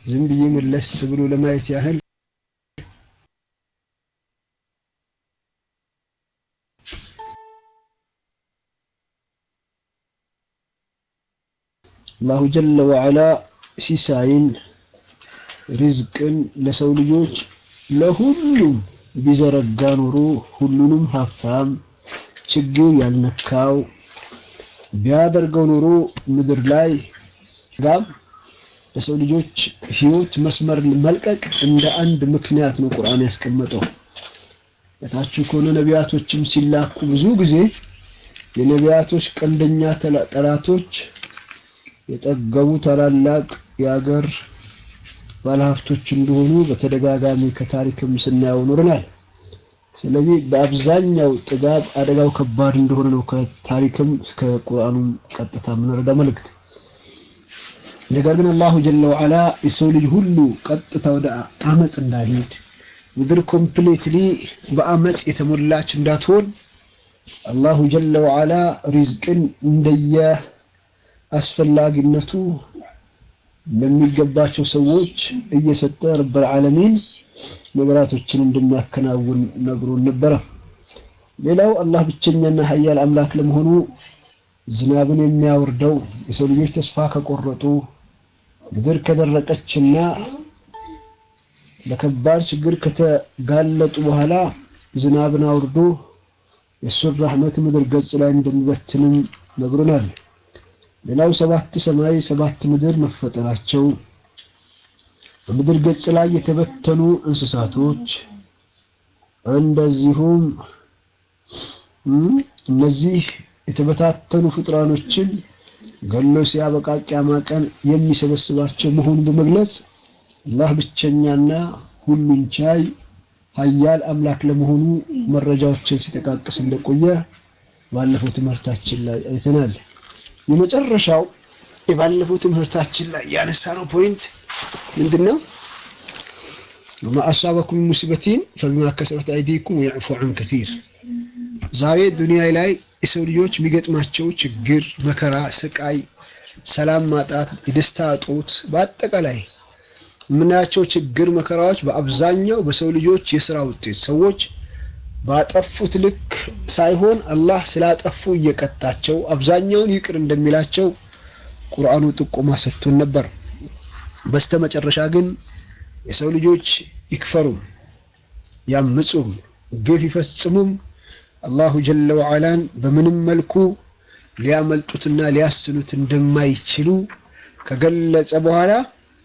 ዝም ብዬ መለስ ብሎ ለማየት ያህል አላሁ ጀለ ወዐላ ሲሳይን ሪዝቅን ለሰው ልጆች ለሁሉም ቢዘረጋ ኑሮ ሁሉንም ሀብታም ችግር ያልነካው ቢያደርገው ኑሮ ምድር ላይ ጋም ለሰው ልጆች ህይወት መስመር መልቀቅ እንደ አንድ ምክንያት ነው ቁርአን ያስቀመጠው። እታችሁ ከሆነ ነቢያቶችም ሲላኩ ብዙ ጊዜ የነቢያቶች ቀንደኛ ጠላቶች የጠገቡ ታላላቅ የአገር ባለሀብቶች እንደሆኑ በተደጋጋሚ ከታሪክም ስናየው ኖረናል። ስለዚህ በአብዛኛው ጥጋብ አደጋው ከባድ እንደሆነ ነው ከታሪክም ከቁርአኑም ቀጥታ የምንረዳ መልእክት። ነገር ግን አላሁ ጀለ ወዐላ የሰው ልጅ ሁሉ ቀጥታ ወደ አመፅ እንዳይሄድ ምድር ኮምፕሌትሊ በአመፅ የተሞላች እንዳትሆን አላሁ ጀለ ወዐላ ሪዝቅን እንደየ አስፈላጊነቱ ለሚገባቸው ሰዎች እየሰጠ ረብል ዓለሚን ነገራቶችን እንደሚያከናውን ነግሮን ነበረ። ሌላው አላህ ብቸኛና ሀያል አምላክ ለመሆኑ ዝናብን የሚያወርደው የሰው ልጆች ተስፋ ከቆረጡ ምድር ከደረቀችና ለከባድ ችግር ከተጋለጡ በኋላ ዝናብን አውርዶ የእሱን ረሕመት ምድር ገጽ ላይ እንደሚበትንም ነግሮናል። ሌላው ሰባት ሰማይ ሰባት ምድር መፈጠራቸው በምድር ገጽ ላይ የተበተኑ እንስሳቶች እንደዚሁም እነዚህ የተበታተኑ ፍጥራኖችን ገሎ ሲያበቃ ቂያማ ቀን የሚሰበስባቸው መሆኑን በመግለጽ አላህ ብቸኛና ሁሉን ቻይ ሀያል አምላክ ለመሆኑ መረጃዎችን ሲጠቃቅስ እንደቆየ ባለፈው ትምህርታችን ላይ አይተናል። የመጨረሻው የባለፈው ትምህርታችን ላይ ያነሳነው ፖይንት ምንድነው? ወማ አሳበኩም ሙሲበቲን ፈቢማ ከሰበት አይዲኩም ወየዕፉ ዐን ከሲር። ዛሬ ዱንያ ላይ የሰው ልጆች የሚገጥማቸው ችግር፣ መከራ፣ ስቃይ፣ ሰላም ማጣት፣ የደስታ እጦት፣ በአጠቃላይ የምናያቸው ችግር፣ መከራዎች በአብዛኛው በሰው ልጆች የስራ ውጤት ሰዎች ባጠፉት ልክ ሳይሆን አላህ ስላጠፉ እየቀጣቸው አብዛኛውን ይቅር እንደሚላቸው ቁርአኑ ጥቆማ ሰጥቶን ነበር። በስተመጨረሻ ግን የሰው ልጆች ይክፈሩም፣ ያምፁም፣ ግፍ ይፈጽሙም አላሁ ጀለ ወዐላን በምንም መልኩ ሊያመልጡትና ሊያስኑት እንደማይችሉ ከገለጸ በኋላ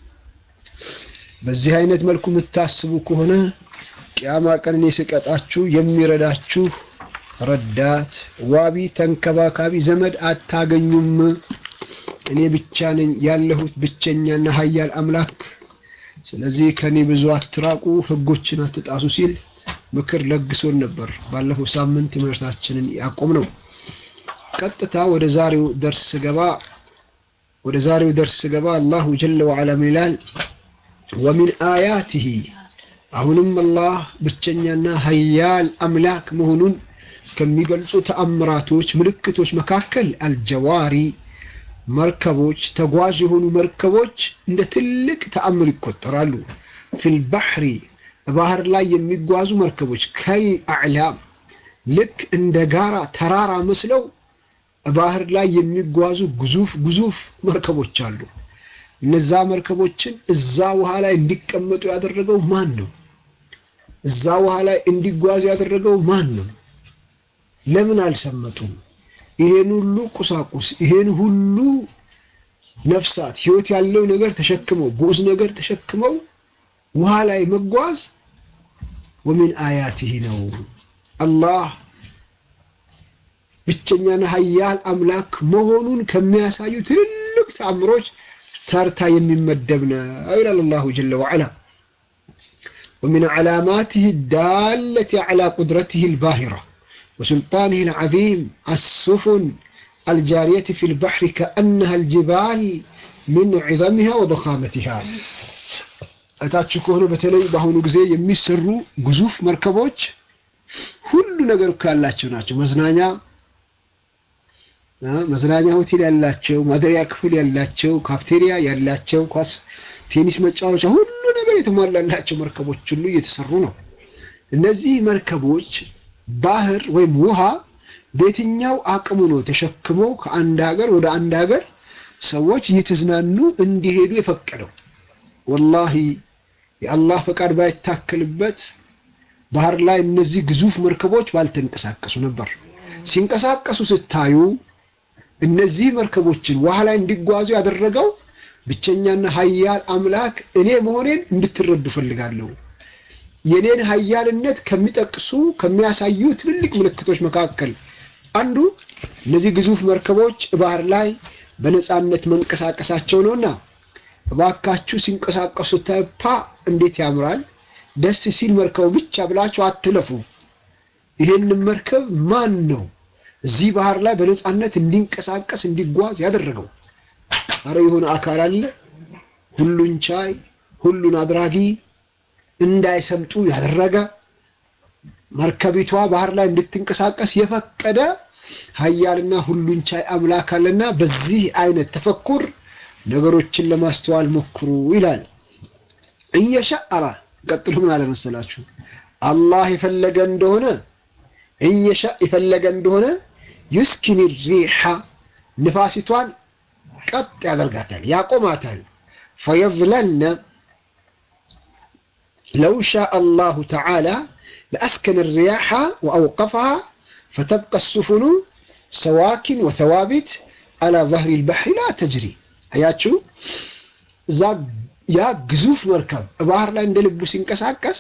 በዚህ አይነት መልኩ የምታስቡ ከሆነ ቅያማ ቀን እኔ ስቀጣችሁ የሚረዳችሁ ረዳት፣ ዋቢ፣ ተንከባካቢ ዘመድ አታገኙም። እኔ ብቻ ነኝ ያለሁት ብቸኛና ሀያል አምላክ። ስለዚህ ከኔ ብዙ አትራቁ፣ ህጎችን አትጣሱ ሲል ምክር ለግሶን ነበር። ባለፈው ሳምንት ትምህርታችንን ያቆም ነው። ቀጥታ ወደ ዛሬው ደርስ ስገባ ወደ ዛሬው ደርስ ስገባ አላሁ ጀለ ወዐላ ምን ይላል? ወሚን አያቲሂ አሁንም አላህ ብቸኛና ሀያል አምላክ መሆኑን ከሚገልጹ ተአምራቶች ምልክቶች መካከል አልጀዋሪ መርከቦች፣ ተጓዥ የሆኑ መርከቦች እንደ ትልቅ ተአምር ይቆጠራሉ። ፊል ባህሪ ባህር ላይ የሚጓዙ መርከቦች ከል አዕላም ልክ እንደ ጋራ ተራራ መስለው ባህር ላይ የሚጓዙ ግዙፍ ግዙፍ መርከቦች አሉ። እነዛ መርከቦችን እዛ ውሃ ላይ እንዲቀመጡ ያደረገው ማን ነው? እዛ ውሃ ላይ እንዲጓዙ ያደረገው ማን ነው? ለምን አልሰመጡም? ይሄን ሁሉ ቁሳቁስ ይሄን ሁሉ ነፍሳት ህይወት ያለው ነገር ተሸክመው ግዑዝ ነገር ተሸክመው ውሃ ላይ መጓዝ ወሚን አያቲህ ነው። አላህ ብቸኛና ሀያል አምላክ መሆኑን ከሚያሳዩ ትልልቅ ተአምሮች ተርታ የሚመደብ ነው ይላል አላሁ ጀለ ወዐላ። ወሚን ዓላማቲህ ዳለቲ ዐላ ቁድረቲህ ልባሂራ وسلطانه العظيم السفن الجارية في البحر كأنها الجبال من عظمها وضخامتها እታችሁ ከሆነ በተለይ በአሁኑ ጊዜ የሚሰሩ ግዙፍ መርከቦች ሁሉ ነገር እኮ ያላቸው ናቸው። መዝናኛ መዝናኛ ሆቴል ያላቸው፣ ማደሪያ ክፍል ያላቸው፣ ካፍቴሪያ ያላቸው፣ ኳስ ቴኒስ መጫወቻ፣ ሁሉ ነገር የተሟላላቸው መርከቦች ሁሉ እየተሰሩ ነው። እነዚህ መርከቦች ባህር ወይም ውሃ በየትኛው አቅሙ ነው ተሸክመው ከአንድ ሀገር ወደ አንድ ሀገር ሰዎች እየተዝናኑ እንዲሄዱ የፈቀደው? ወላሂ የአላህ ፈቃድ ባይታከልበት ባህር ላይ እነዚህ ግዙፍ መርከቦች ባልተንቀሳቀሱ ነበር። ሲንቀሳቀሱ ስታዩ እነዚህ መርከቦችን ውሃ ላይ እንዲጓዙ ያደረገው ብቸኛና ሀያል አምላክ እኔ መሆኔን እንድትረዱ ፈልጋለሁ። የኔን ሀያልነት ከሚጠቅሱ ከሚያሳዩ ትልልቅ ምልክቶች መካከል አንዱ እነዚህ ግዙፍ መርከቦች ባህር ላይ በነፃነት መንቀሳቀሳቸው ነውና እባካችሁ ሲንቀሳቀሱ ተፓ እንዴት ያምራል ደስ ሲል መርከቡ ብቻ ብላችሁ አትለፉ። ይሄንን መርከብ ማን ነው እዚህ ባህር ላይ በነፃነት እንዲንቀሳቀስ እንዲጓዝ ያደረገው? አረ የሆነ አካል አለ፣ ሁሉን ቻይ፣ ሁሉን አድራጊ፣ እንዳይሰምጡ ያደረገ መርከቢቷ ባህር ላይ እንድትንቀሳቀስ የፈቀደ ሀያልና ሁሉን ቻይ አምላክ አለና በዚህ አይነት ተፈኩር ነገሮችን ለማስተዋል ሞክሩ ይላል። እየሻአራ ቀጥሎ ምን አለ መሰላችሁ? አላህ የፈለገ እንደሆነ እየሻ የፈለገ እንደሆነ ዩስኪን ሪሓ ንፋሲቷን ቀጥ ያደርጋታል፣ ያቆማታል። ፈየዝለልነ ለው ሻ አላሁ ተዓላ ለአስከነ ሪያሓ ወአውቀፈሃ ፈተብቀ ሱፉኑ ሰዋኪን ወተዋቢት አላ ظህሪ ልባሕሪ ላ ተጅሪ። አያችሁ ያ ግዙፍ መርከብ ባህር ላይ እንደ ልቡ ሲንቀሳቀስ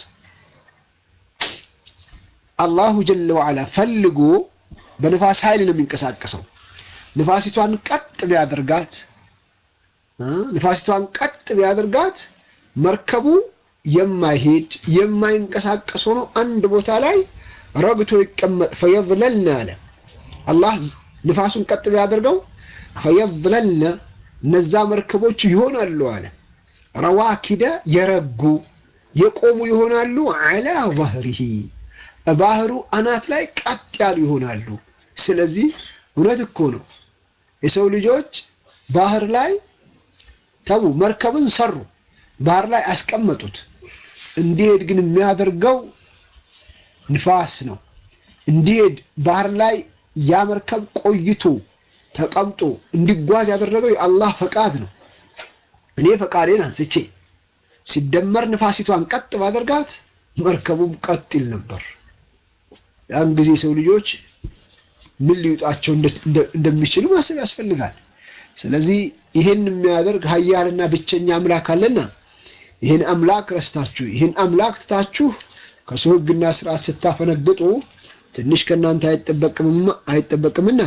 አላሁ ጀለ ወዓላ ፈልጎ በንፋስ ኃይል ነው የሚንቀሳቀሰው። ንፋሲቷን ቀጥ ቢያደርጋት ንፋሲቷን ቀጥ ቢያደርጋት መርከቡ የማይሄድ የማይንቀሳቀስ ሆኖ አንድ ቦታ ላይ ረግቶ ይቀመጥ። ፈየዝለልነ አለ አላህ ንፋሱን ቀጥ ቢያደርገው ፈየዝለልነ እነዛ መርከቦች ይሆናሉ አለ ረዋኪደ የረጉ የቆሙ ይሆናሉ። ዐላ ظህሪሂ ባህሩ አናት ላይ ቀጥ ያሉ ይሆናሉ። ስለዚህ እውነት እኮ ነው የሰው ልጆች ባህር ላይ ተዉ መርከብን ሰሩ፣ ባህር ላይ አስቀመጡት። እንዲሄድ ግን የሚያደርገው ንፋስ ነው። እንዲሄድ ባህር ላይ ያ መርከብ ቆይቶ ተቀምጦ እንዲጓዝ ያደረገው የአላህ ፈቃድ ነው። እኔ ፈቃዴን አንስቼ ሲደመር ንፋሲቷን ቀጥ ባደርጋት መርከቡም ቀጥ ይል ነበር። ያን ጊዜ ሰው ልጆች ምን ሊውጣቸው እንደሚችሉ ማሰብ ያስፈልጋል። ስለዚህ ይህን የሚያደርግ ሀያልና ብቸኛ አምላክ አለና ይህን አምላክ ረስታችሁ ይህን አምላክ ትታችሁ ከሰው ሕግና ስርዓት ስታፈነግጡ ትንሽ ከእናንተ አይጠበቅምና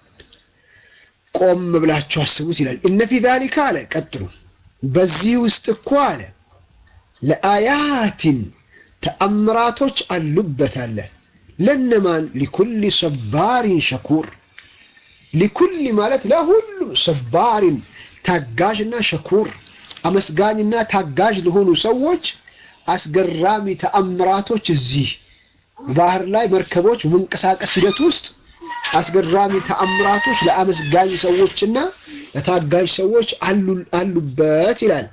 ቆም ብላችሁ አስቡት ይላል። እነ ፊ ዛሊካ አለ ቀጥሉ በዚህ ውስጥ እኮ አለ ለአያቲን ተአምራቶች አሉበት አለ ለነማን ሊኩል ሰባሪን ሸኩር ሊኩል ማለት ለሁሉም ሰባሪን ታጋዥና ሸኩር አመስጋኝና ታጋዥ ለሆኑ ሰዎች አስገራሚ ተአምራቶች እዚህ ባህር ላይ መርከቦች በመንቀሳቀስ ሂደት ውስጥ አስገራሚ ተአምራቶች ለአመስጋኝ ሰዎችና ለታጋዥ ሰዎች አሉበት ይላል።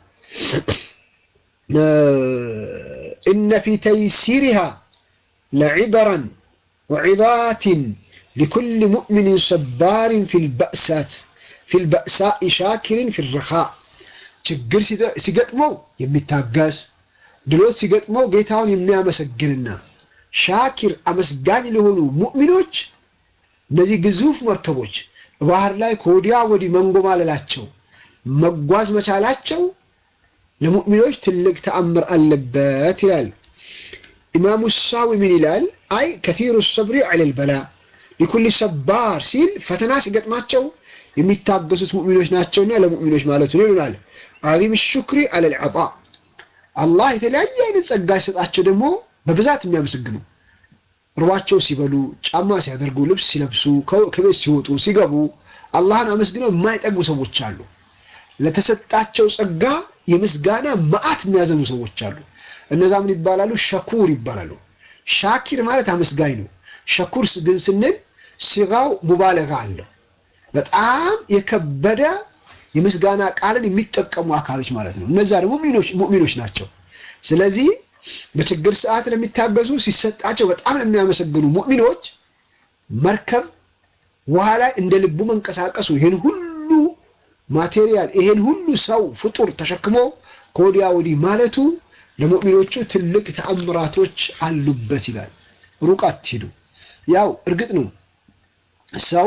እነ ፊ ተይሲሪሃ ለዕበረን ወዒዛትን ሊኩል ሙእሚንን ሰባሪን ፊልበእሳኢ ሻኪሪን ፊረኻ ችግር ሲገጥመው የሚታገስ ድሎት ሲገጥመው ጌታውን የሚያመሰግንና ሻኪር አመስጋኝ ለሆኑ ሙእሚኖች እነዚህ ግዙፍ መርከቦች ባህር ላይ ከወዲያ ወዲህ መንጎማለላቸው መጓዝ መቻላቸው ለሙእሚኖች ትልቅ ተአምር አለበት ይላል። ኢማሙ ሳዊ ምን ይላል? አይ ከፊሩ ሰብሪ ዐለል በላ ሊኩል ሰባር ሲል ፈተና ሲገጥማቸው የሚታገሱት ሙእሚኖች ናቸውና ለሙእሚኖች ማለቱ ነው ይሉናል። ዐዚም ሹክሪ ዐለል ዐጣ አላህ የተለያየ አይነት ጸጋ ሲሰጣቸው ደግሞ በብዛት የሚያመሰግኑ ርቧቸው ሲበሉ፣ ጫማ ሲያደርጉ፣ ልብስ ሲለብሱ፣ ከቤት ሲወጡ ሲገቡ አላህን አመስግነው የማይጠግቡ ሰዎች አሉ። ለተሰጣቸው ጸጋ የምስጋና መዓት የሚያዘኑ ሰዎች አሉ። እነዛ ምን ይባላሉ? ሸኩር ይባላሉ። ሻኪር ማለት አመስጋኝ ነው። ሸኩር ግን ስንል ሲጋው ሙባለጋ አለው። በጣም የከበደ የምስጋና ቃልን የሚጠቀሙ አካሎች ማለት ነው። እነዛ ደግሞ ሙእሚኖች ናቸው። ስለዚህ በችግር ሰዓት ለሚታገዙ ሲሰጣቸው በጣም ለሚያመሰግኑ ሙእሚኖች መርከብ ውሃ ላይ እንደ ልቡ መንቀሳቀሱ ይህን ሁሉ ማቴሪያል ይሄን ሁሉ ሰው ፍጡር ተሸክሞ ከወዲያ ወዲህ ማለቱ ለሙእሚኖቹ ትልቅ ተአምራቶች አሉበት ይላል። ሩቅ አትሂዱ። ያው እርግጥ ነው ሰው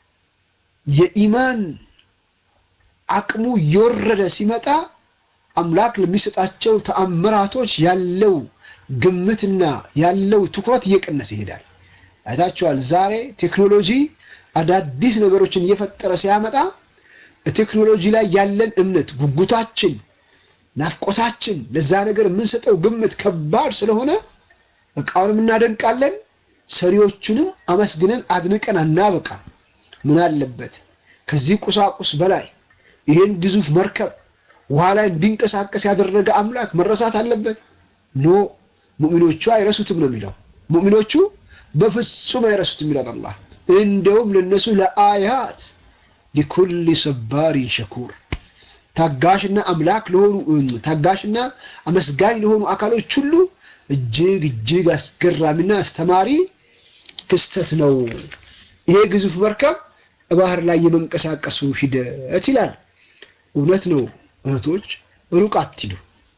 የኢማን አቅሙ እየወረደ ሲመጣ አምላክ ለሚሰጣቸው ተአምራቶች ያለው ግምትና ያለው ትኩረት እየቀነሰ ይሄዳል። አይታችኋል። ዛሬ ቴክኖሎጂ አዳዲስ ነገሮችን እየፈጠረ ሲያመጣ ቴክኖሎጂ ላይ ያለን እምነት፣ ጉጉታችን፣ ናፍቆታችን ለዛ ነገር የምንሰጠው ግምት ከባድ ስለሆነ እቃውንም እናደንቃለን፣ ሰሪዎቹንም አመስግነን አድንቀን አናበቃም። ምን አለበት ከዚህ ቁሳቁስ በላይ ይህን ግዙፍ መርከብ ውሃ ላይ እንዲንቀሳቀስ ያደረገ አምላክ መረሳት አለበት? ኖ ሙእሚኖቹ አይረሱትም ነው የሚለው። ሙእሚኖቹ በፍጹም አይረሱትም ይላል አላህ። እንደውም ለነሱ ለአያት ሊኩል ሰባሪን ሸኩር ታጋሽና አምላክ ለሆኑ ታጋሽና አመስጋኝ ለሆኑ አካሎች ሁሉ እጅግ እጅግ አስገራሚና አስተማሪ ክስተት ነው ይሄ ግዙፍ መርከብ ባህር ላይ የመንቀሳቀሱ ሂደት ይላል። እውነት ነው እህቶች፣ ሩቅ አትሂዱ።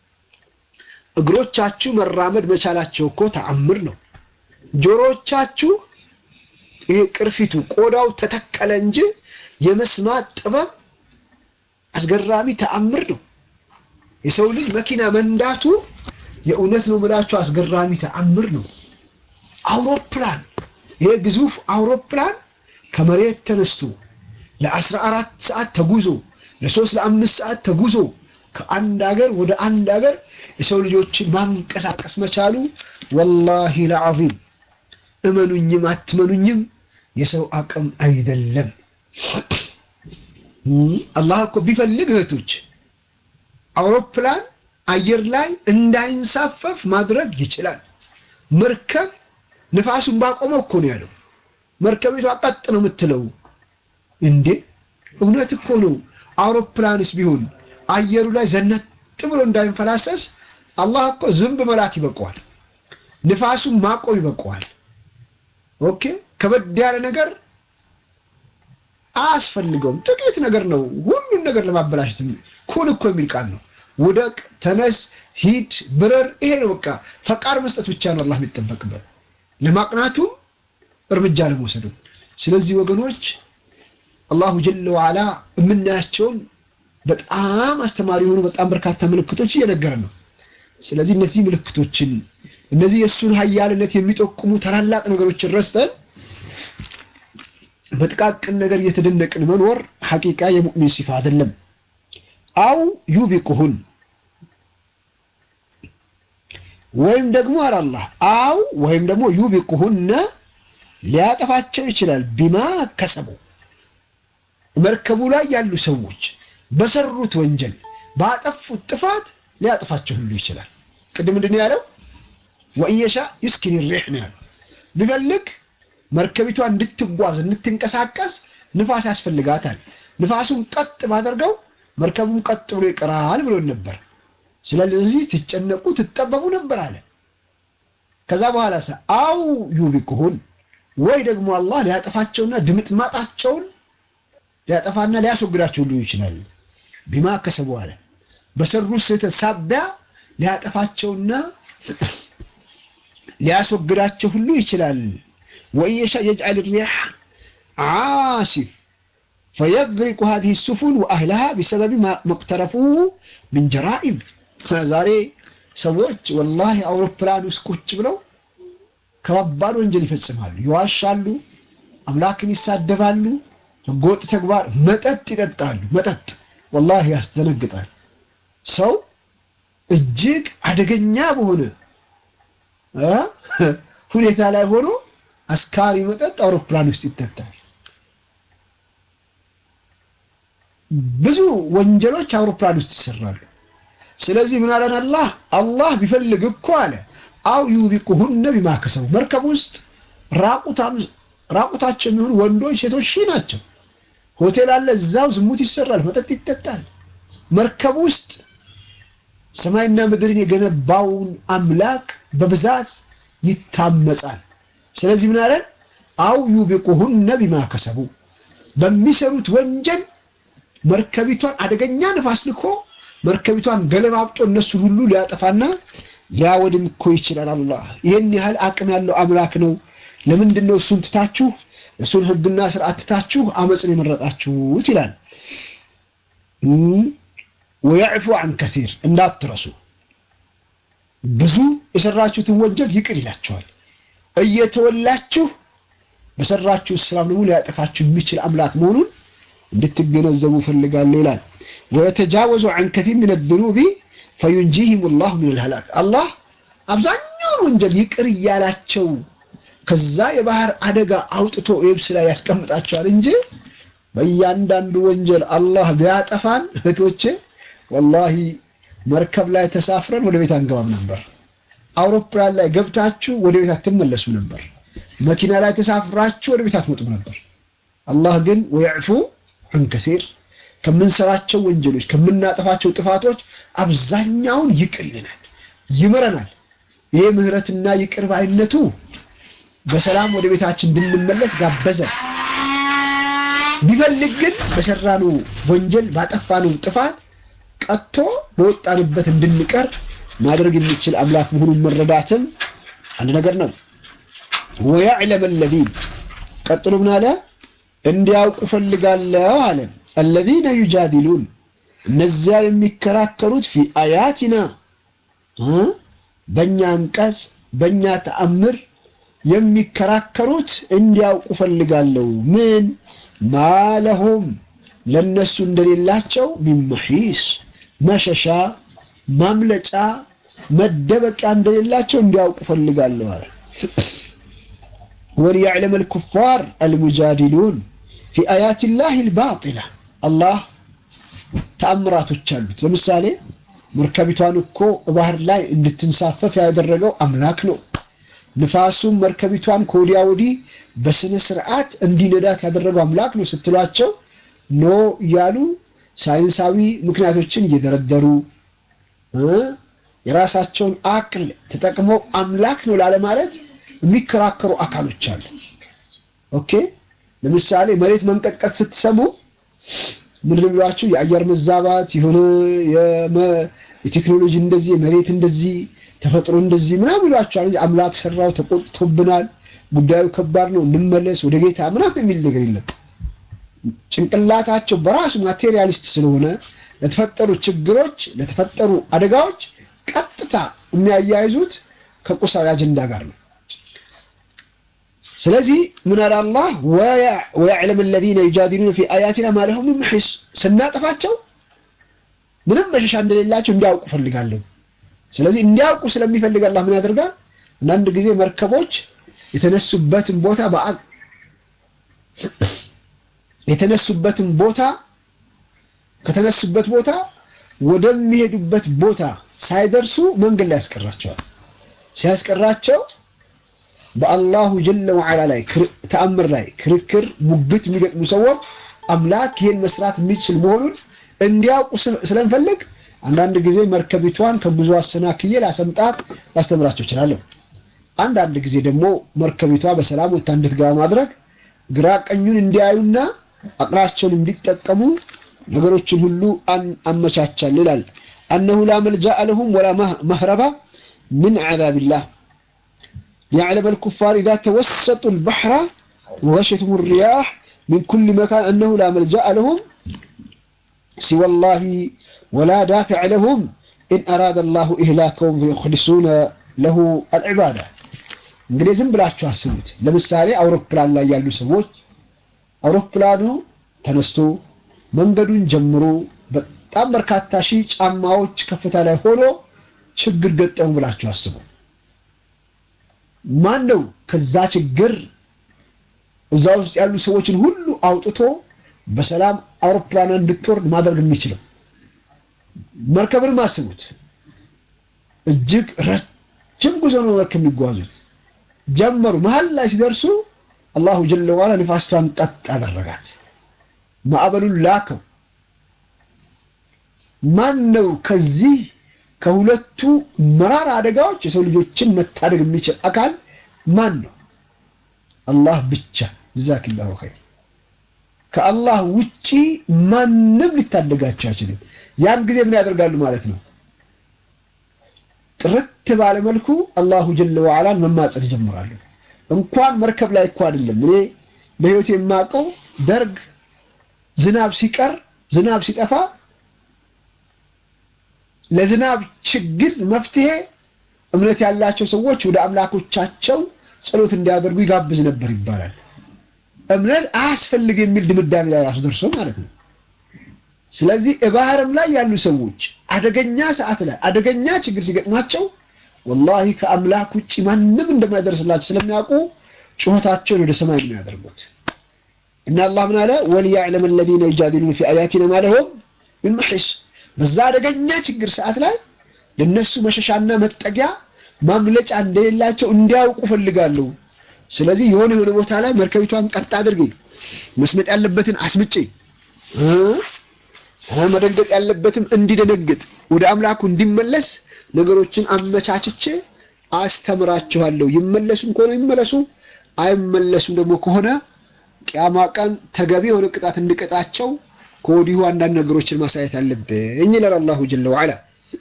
እግሮቻችሁ መራመድ መቻላቸው እኮ ተአምር ነው። ጆሮዎቻችሁ ይሄ ቅርፊቱ ቆዳው ተተከለ እንጂ የመስማት ጥበብ አስገራሚ ተአምር ነው። የሰው ልጅ መኪና መንዳቱ የእውነት ነው የምላችሁ አስገራሚ ተአምር ነው። አውሮፕላን ይሄ ግዙፍ አውሮፕላን ከመሬት ተነስቶ ለአስራ አራት ሰዓት ተጉዞ ለሶስት ለአምስት ሰዓት ተጉዞ ከአንድ ሀገር ወደ አንድ ሀገር የሰው ልጆችን ማንቀሳቀስ መቻሉ ወላሂ ለዓዚም እመኑኝም አትመኑኝም የሰው አቅም አይደለም። አላህ እኮ ቢፈልግ እህቶች አውሮፕላን አየር ላይ እንዳይንሳፈፍ ማድረግ ይችላል። መርከብ ንፋሱን ባቆመው እኮ ነው ያለው። መርከቢቷ ቀጥ ነው የምትለው እንዴ! እውነት እኮ ነው። አውሮፕላንስ ቢሆን አየሩ ላይ ዘነት ብሎ እንዳይንፈላሰስ አላህ እኮ ዝንብ መላክ ይበቀዋል። ንፋሱን ማቆም ይበቀዋል። ኦኬ ከበድ ያለ ነገር አያስፈልገውም። ጥቂት ነገር ነው ሁሉን ነገር ለማበላሸት ኩን እኮ የሚል ቃል ነው። ውደቅ፣ ተነስ፣ ሂድ፣ ብረር፣ ይሄ ነው በቃ። ፈቃድ መስጠት ብቻ ነው አላህ የሚጠበቅበት ለማቅናቱም እርምጃ ለመውሰዱ። ስለዚህ ወገኖች አላሁ ጀለ ወዓላ የምናያቸውን በጣም አስተማሪ የሆኑ በጣም በርካታ ምልክቶች እየነገረን ነው። ስለዚህ እነዚህ ምልክቶችን እነዚህ የእሱን ኃያልነት የሚጠቁሙ ታላላቅ ነገሮችን ረስተን በጥቃቅን ነገር እየተደነቅን መኖር ሐቂቃ የሙእሚን ሲፋ አይደለም። አው ዩቢቁሁን ወይም ደግሞ አላህ አው ወይም ደግሞ ዩቢቁሁነ ሊያጠፋቸው ይችላል። ቢማ ከሰቡ መርከቡ ላይ ያሉ ሰዎች በሰሩት ወንጀል ባጠፉት ጥፋት ሊያጠፋቸው ሁሉ ይችላል። ቅድም ምንድን ነው ያለው? ወእየሻ ዩስኪን ሪሕ ነው ያለው። ቢፈልግ መርከቢቷ እንድትጓዝ እንድትንቀሳቀስ ንፋስ ያስፈልጋታል። ንፋሱን ቀጥ ባደርገው መርከቡን ቀጥ ብሎ ይቀራል ብሎን ነበር። ስለዚህ ትጨነቁ ትጠበቡ ነበር አለ። ከዛ በኋላ ሰ አው ዩቢቁሁን ወይ ደግሞ አላህ ሊያጠፋቸውና ድምጥማጣቸውን ሊያጠፋና ሊያስወግዳቸው ሁሉ ይችላል። ቢማ ከሰቡ አለ በሰሩ ስህተት ሳቢያ ሊያጠፋቸውና ሊያስወግዳቸው ሁሉ ይችላል። ወየሻ የጅዐል ሪያሕ ዓሲፍ ፈየግሪቁ ሀዚህ ሱፉን ወአህለሃ ቢሰበቢ መቅተረፉ ምን ጀራኢም። ዛሬ ሰዎች ወላሂ አውሮፕላን ውስጥ ቁጭ ብለው ከባባድ ወንጀል ይፈጽማሉ፣ ይዋሻሉ፣ አምላክን ይሳደባሉ፣ ህገወጥ ተግባር፣ መጠጥ ይጠጣሉ። መጠጥ ወላሂ ያስደነግጣል። ሰው እጅግ አደገኛ በሆነ ሁኔታ ላይ ሆኖ አስካሪ መጠጥ አውሮፕላን ውስጥ ይጠጣል። ብዙ ወንጀሎች አውሮፕላን ውስጥ ይሰራሉ። ስለዚህ ምን አለን አላህ አላህ ቢፈልግ እኮ አለ አው ዩቢቁሁነ ቢማ ከሰቡ መርከብ ውስጥ ራቁታቸው የሚሆኑ ወንዶች ሴቶች ሺህ ናቸው። ሆቴል አለ፣ እዛው ዝሙት ይሰራል፣ መጠጥ ይጠጣል። መርከብ ውስጥ ሰማይና ምድርን የገነባውን አምላክ በብዛት ይታመጻል። ስለዚህ ምን አለን? አው ዩቢቁሁነ ቢማ ከሰቡ በሚሰሩት ወንጀል መርከቢቷን አደገኛ ንፋስ ልኮ መርከቢቷን ገለባብጦ እነሱን ሁሉ ሊያጠፋና ሊያወድም እኮ ይችላል። አላህ ይህን ያህል አቅም ያለው አምላክ ነው። ለምንድን ነው እሱን ትታችሁ እሱን ሕግና ስርዓት ትታችሁ አመፅን የመረጣችሁት? ይላል። ወያዕፉ አን ከሲር እንዳትረሱ፣ ብዙ የሰራችሁትን ወንጀል ይቅር ይላቸዋል። እየተወላችሁ በሰራችሁ ስራም ደግሞ ሊያጠፋችሁ የሚችል አምላክ መሆኑን እንድትገነዘቡ ፈልጋለሁ ይላል። ወየተጃወዙ አን ከሲር ምን ዝኑቢ ፈዩንጂህም ላሁ ምን ልሀላክ አላህ አብዛኛውን ወንጀል ይቅር እያላቸው ከዛ የባህር አደጋ አውጥቶ የብስ ላይ ያስቀምጣቸዋል እንጂ በእያንዳንዱ ወንጀል አላህ ቢያጠፋን እህቶቼ ወላሂ መርከብ ላይ ተሳፍረን ወደ ቤት አንገባም ነበር። አውሮፕላን ላይ ገብታችሁ ወደ ቤት አትመለሱ ነበር። መኪና ላይ ተሳፍራችሁ ወደ ቤት አትመጡም ነበር። አላህ ግን ወየዕፉ አን ከሲር ከምንሰራቸው ወንጀሎች ከምናጠፋቸው ጥፋቶች አብዛኛውን ይቅር ይለናል፣ ይምረናል። ይሄ ምህረትና ይቅር ባይነቱ በሰላም ወደ ቤታችን እንድንመለስ ጋበዘን። ቢፈልግ ግን በሰራነው ወንጀል ባጠፋነው ጥፋት ቀጥቶ በወጣንበት እንድንቀር ማድረግ የሚችል አምላክ መሆኑን መረዳትም አንድ ነገር ነው። ወያዕለም አለዚን ቀጥሎ ምን አለ? እንዲያውቁ ፈልጋለሁ አለ። አለዚነ ዩጃዲሉን እነዚያ የሚከራከሩት ፊ አያቲና በእኛ አንቀጽ በእኛ ተአምር የሚከራከሩት እንዲያውቁ ፈልጋለሁ። ምን ማለሁም ለነሱ እንደሌላቸው ሚን መሒስ መሸሻ፣ ማምለጫ፣ መደበቂያ እንደሌላቸው እንዲያውቁ ፈልጋለሁ አለ። ወሊያዕለም አልኩፋር አልሙጃዲሉን ፊ አያት ላህ ልባጢላ አላህ ተአምራቶች አሉት። ለምሳሌ መርከቢቷን እኮ ባህር ላይ እንድትንሳፈፍ ያደረገው አምላክ ነው። ንፋሱም መርከቢቷን ከወዲያ ወዲህ በስነ ስርዓት እንዲነዳት ያደረገው አምላክ ነው ስትሏቸው ኖ እያሉ ሳይንሳዊ ምክንያቶችን እየደረደሩ የራሳቸውን አቅል ተጠቅመው አምላክ ነው ላለማለት የሚከራከሩ አካሎች አሉ። ኦኬ ለምሳሌ መሬት መንቀጥቀጥ ስትሰሙ ምንድን ብሏችሁ የአየር መዛባት የሆነ የቴክኖሎጂ እንደዚህ የመሬት እንደዚህ ተፈጥሮ እንደዚህ ምናምን ይሏቸዋል። አምላክ ሰራው ተቆጥቶብናል፣ ጉዳዩ ከባድ ነው፣ እንመለስ ወደ ጌታ ምናምን የሚል ነገር የለም። ጭንቅላታቸው በራሱ ማቴሪያሊስት ስለሆነ ለተፈጠሩ ችግሮች፣ ለተፈጠሩ አደጋዎች ቀጥታ የሚያያይዙት ከቁሳዊ አጀንዳ ጋር ነው። ስለዚህ ምን አለ አላህ ወያዕለም አለዚነ ዩጃዲሉነ ፊ አያቲና ማ ለሁም ሚን መሒስ ስናጠፋቸው ምንም መሸሻ እንደሌላቸው እንዲያውቁ ፈልጋለሁ። ስለዚህ እንዲያውቁ ስለሚፈልግ አላህ ምን ያደርጋል? አንዳንድ ጊዜ መርከቦች የተነሱበትን ቦታ በአ የተነሱበትን ቦታ ከተነሱበት ቦታ ወደሚሄዱበት ቦታ ሳይደርሱ መንገድ ላይ ያስቀራቸዋል። ሲያስቀራቸው በአላሁ ጀለ ወዓላ ላይ ተአምር ላይ ክርክር፣ ሙግት የሚገጥሙ ሰዎች አምላክ ይህን መስራት የሚችል መሆኑን እንዲያውቁ ስለምፈልግ አንዳንድ ጊዜ መርከቢቷን ከጉዞ አሰናክዬ ላሰምጣት ላስተምራቸው እችላለሁ። አንዳንድ ጊዜ ደግሞ መርከቢቷ በሰላም ወጥታ እንድትገባ ማድረግ ግራ ቀኙን እንዲያዩና አቅላቸውን እንዲጠቀሙ ነገሮችን ሁሉ አመቻቻል ይላል። አነሁ ላ መልጃአ ለሁም ወላ መህረባ ምን ዐዛቢላህ ሊያዕለመ አልኩፋር ኢዛ ተወሰጡ አልበሕረ ወገሸትሁም ሪያሕ ሚን ኩሊ መካን አነሁ ላ መልጃአ ለሁም ሲወላሂ ወላ ዳፊዕ ለሁም ኢን አራደ አላሁ ኢህላከሁም ፈዩኽሊሱነ ለሁ አልዕባዳ። እንግዲህ ዝም ብላችሁ አስቡት። ለምሳሌ አውሮፕላን ላይ ያሉ ሰዎች አውሮፕላኑ ተነስቶ መንገዱን ጀምሮ በጣም በርካታ ሺህ ጫማዎች ከፍታ ላይ ሆኖ ችግር ገጠሙ ብላችሁ አስቡ። ማን ነው ከዛ ችግር እዛ ውስጥ ያሉ ሰዎችን ሁሉ አውጥቶ በሰላም አውሮፕላን እንድትወርድ ማድረግ የሚችለው? መርከብንም አስቡት። እጅግ ረጅም ጉዞ ነው መርከብ የሚጓዙት። ጀመሩ። መሀል ላይ ሲደርሱ አላሁ ጀለ ዋላ ንፋስቷን ቀጥ አደረጋት። ማዕበሉን ላከው። ማን ነው ከዚህ ከሁለቱ መራራ አደጋዎች የሰው ልጆችን መታደግ የሚችል አካል ማን ነው? አላህ ብቻ። ጀዛኪላሁ ኸይር። ከአላህ ውጪ ማንም ሊታደጋቸው አይችልም። ያን ጊዜ ምን ያደርጋሉ ማለት ነው? ጥርት ባለ መልኩ አላሁ ጀለ ወዓላን መማፀን ይጀምራሉ። እንኳን መርከብ ላይ እኮ አይደለም። እኔ በህይወት የማውቀው ደርግ ዝናብ ሲቀር ዝናብ ሲጠፋ ለዝናብ ችግር መፍትሄ እምነት ያላቸው ሰዎች ወደ አምላኮቻቸው ጸሎት እንዲያደርጉ ይጋብዝ ነበር ይባላል። እምነት አያስፈልግ የሚል ድምዳሜ ላይ ራሱ ደርሶ ማለት ነው። ስለዚህ ባህርም ላይ ያሉ ሰዎች አደገኛ ሰዓት ላይ አደገኛ ችግር ሲገጥማቸው ወላሂ ከአምላክ ውጭ ማንም እንደማይደርስላቸው ስለሚያውቁ ጩኸታቸውን ወደ ሰማይ ነው ያደርጉት። እና አላህ ምን አለ? ወሊያዕለም አለዚነ ዩጃዲሉነ ፊ አያቲና ማ ለሁም ሚን መሒስ። በዛ አደገኛ ችግር ሰዓት ላይ ለነሱ መሸሻና መጠጊያ ማምለጫ እንደሌላቸው እንዲያውቁ ፈልጋለሁ። ስለዚህ የሆነ የሆነ ቦታ ላይ መርከቢቷን ቀጥ አድርጌ መስመጥ ያለበትን አስምጬ መደንገጥ ያለበትም እንዲደነግጥ ወደ አምላኩ እንዲመለስ ነገሮችን አመቻችቼ አስተምራችኋለሁ። ይመለሱም ከሆነ ይመለሱ፣ አይመለሱም ደግሞ ከሆነ ቅያማ ቀን ተገቢ የሆነ ቅጣት እንድቀጣቸው ከወዲሁ አንዳንድ ነገሮችን ማሳየት አለብኝ ይላል አላሁ ጀለ ወዐላ።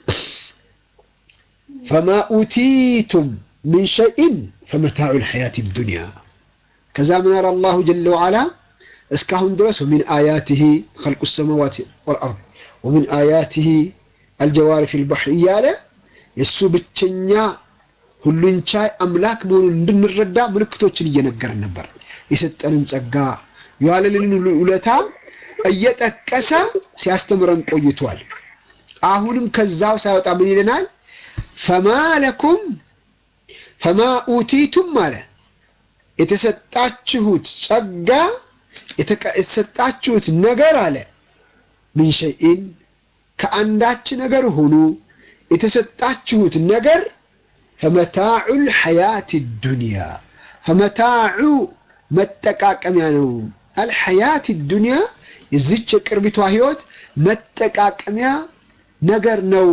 ፈማ ኡቲቱም ሚን ሸይእን ፈመታዑል ሐያቲ ዱንያ። ከዛ ምን አለ አላሁ ጀለ ወዐላ እስካሁን ድረስ ወሚን አያቲሂ ኸልቁ ሰማዋት ወልአርድ ወሚን አያቲሂ አልጀዋሪ ፊል ባሕር እያለ የእሱ ብቸኛ ሁሉን ቻይ አምላክ መሆኑን እንድንረዳ ምልክቶችን እየነገረን ነበር። የሰጠንን ጸጋ የዋለልንን ውለታ እየጠቀሰ ሲያስተምረን ቆይቷል። አሁንም ከዛው ሳይወጣ ምን ይለናል? ፈማ ለኩም ፈማ ኡቲቱም አለ የተሰጣችሁት ጸጋ የተሰጣችሁት ነገር አለ ምን ሸይን ከአንዳች ነገር ሆኑ የተሰጣችሁት ነገር ፈመታዑል ሐያት ዱንያ ፈመታዑ መጠቃቀሚያ ነው። አልሐያት ዱንያ የዚች የቅርቢቷ ህይወት መጠቃቀሚያ ነገር ነው።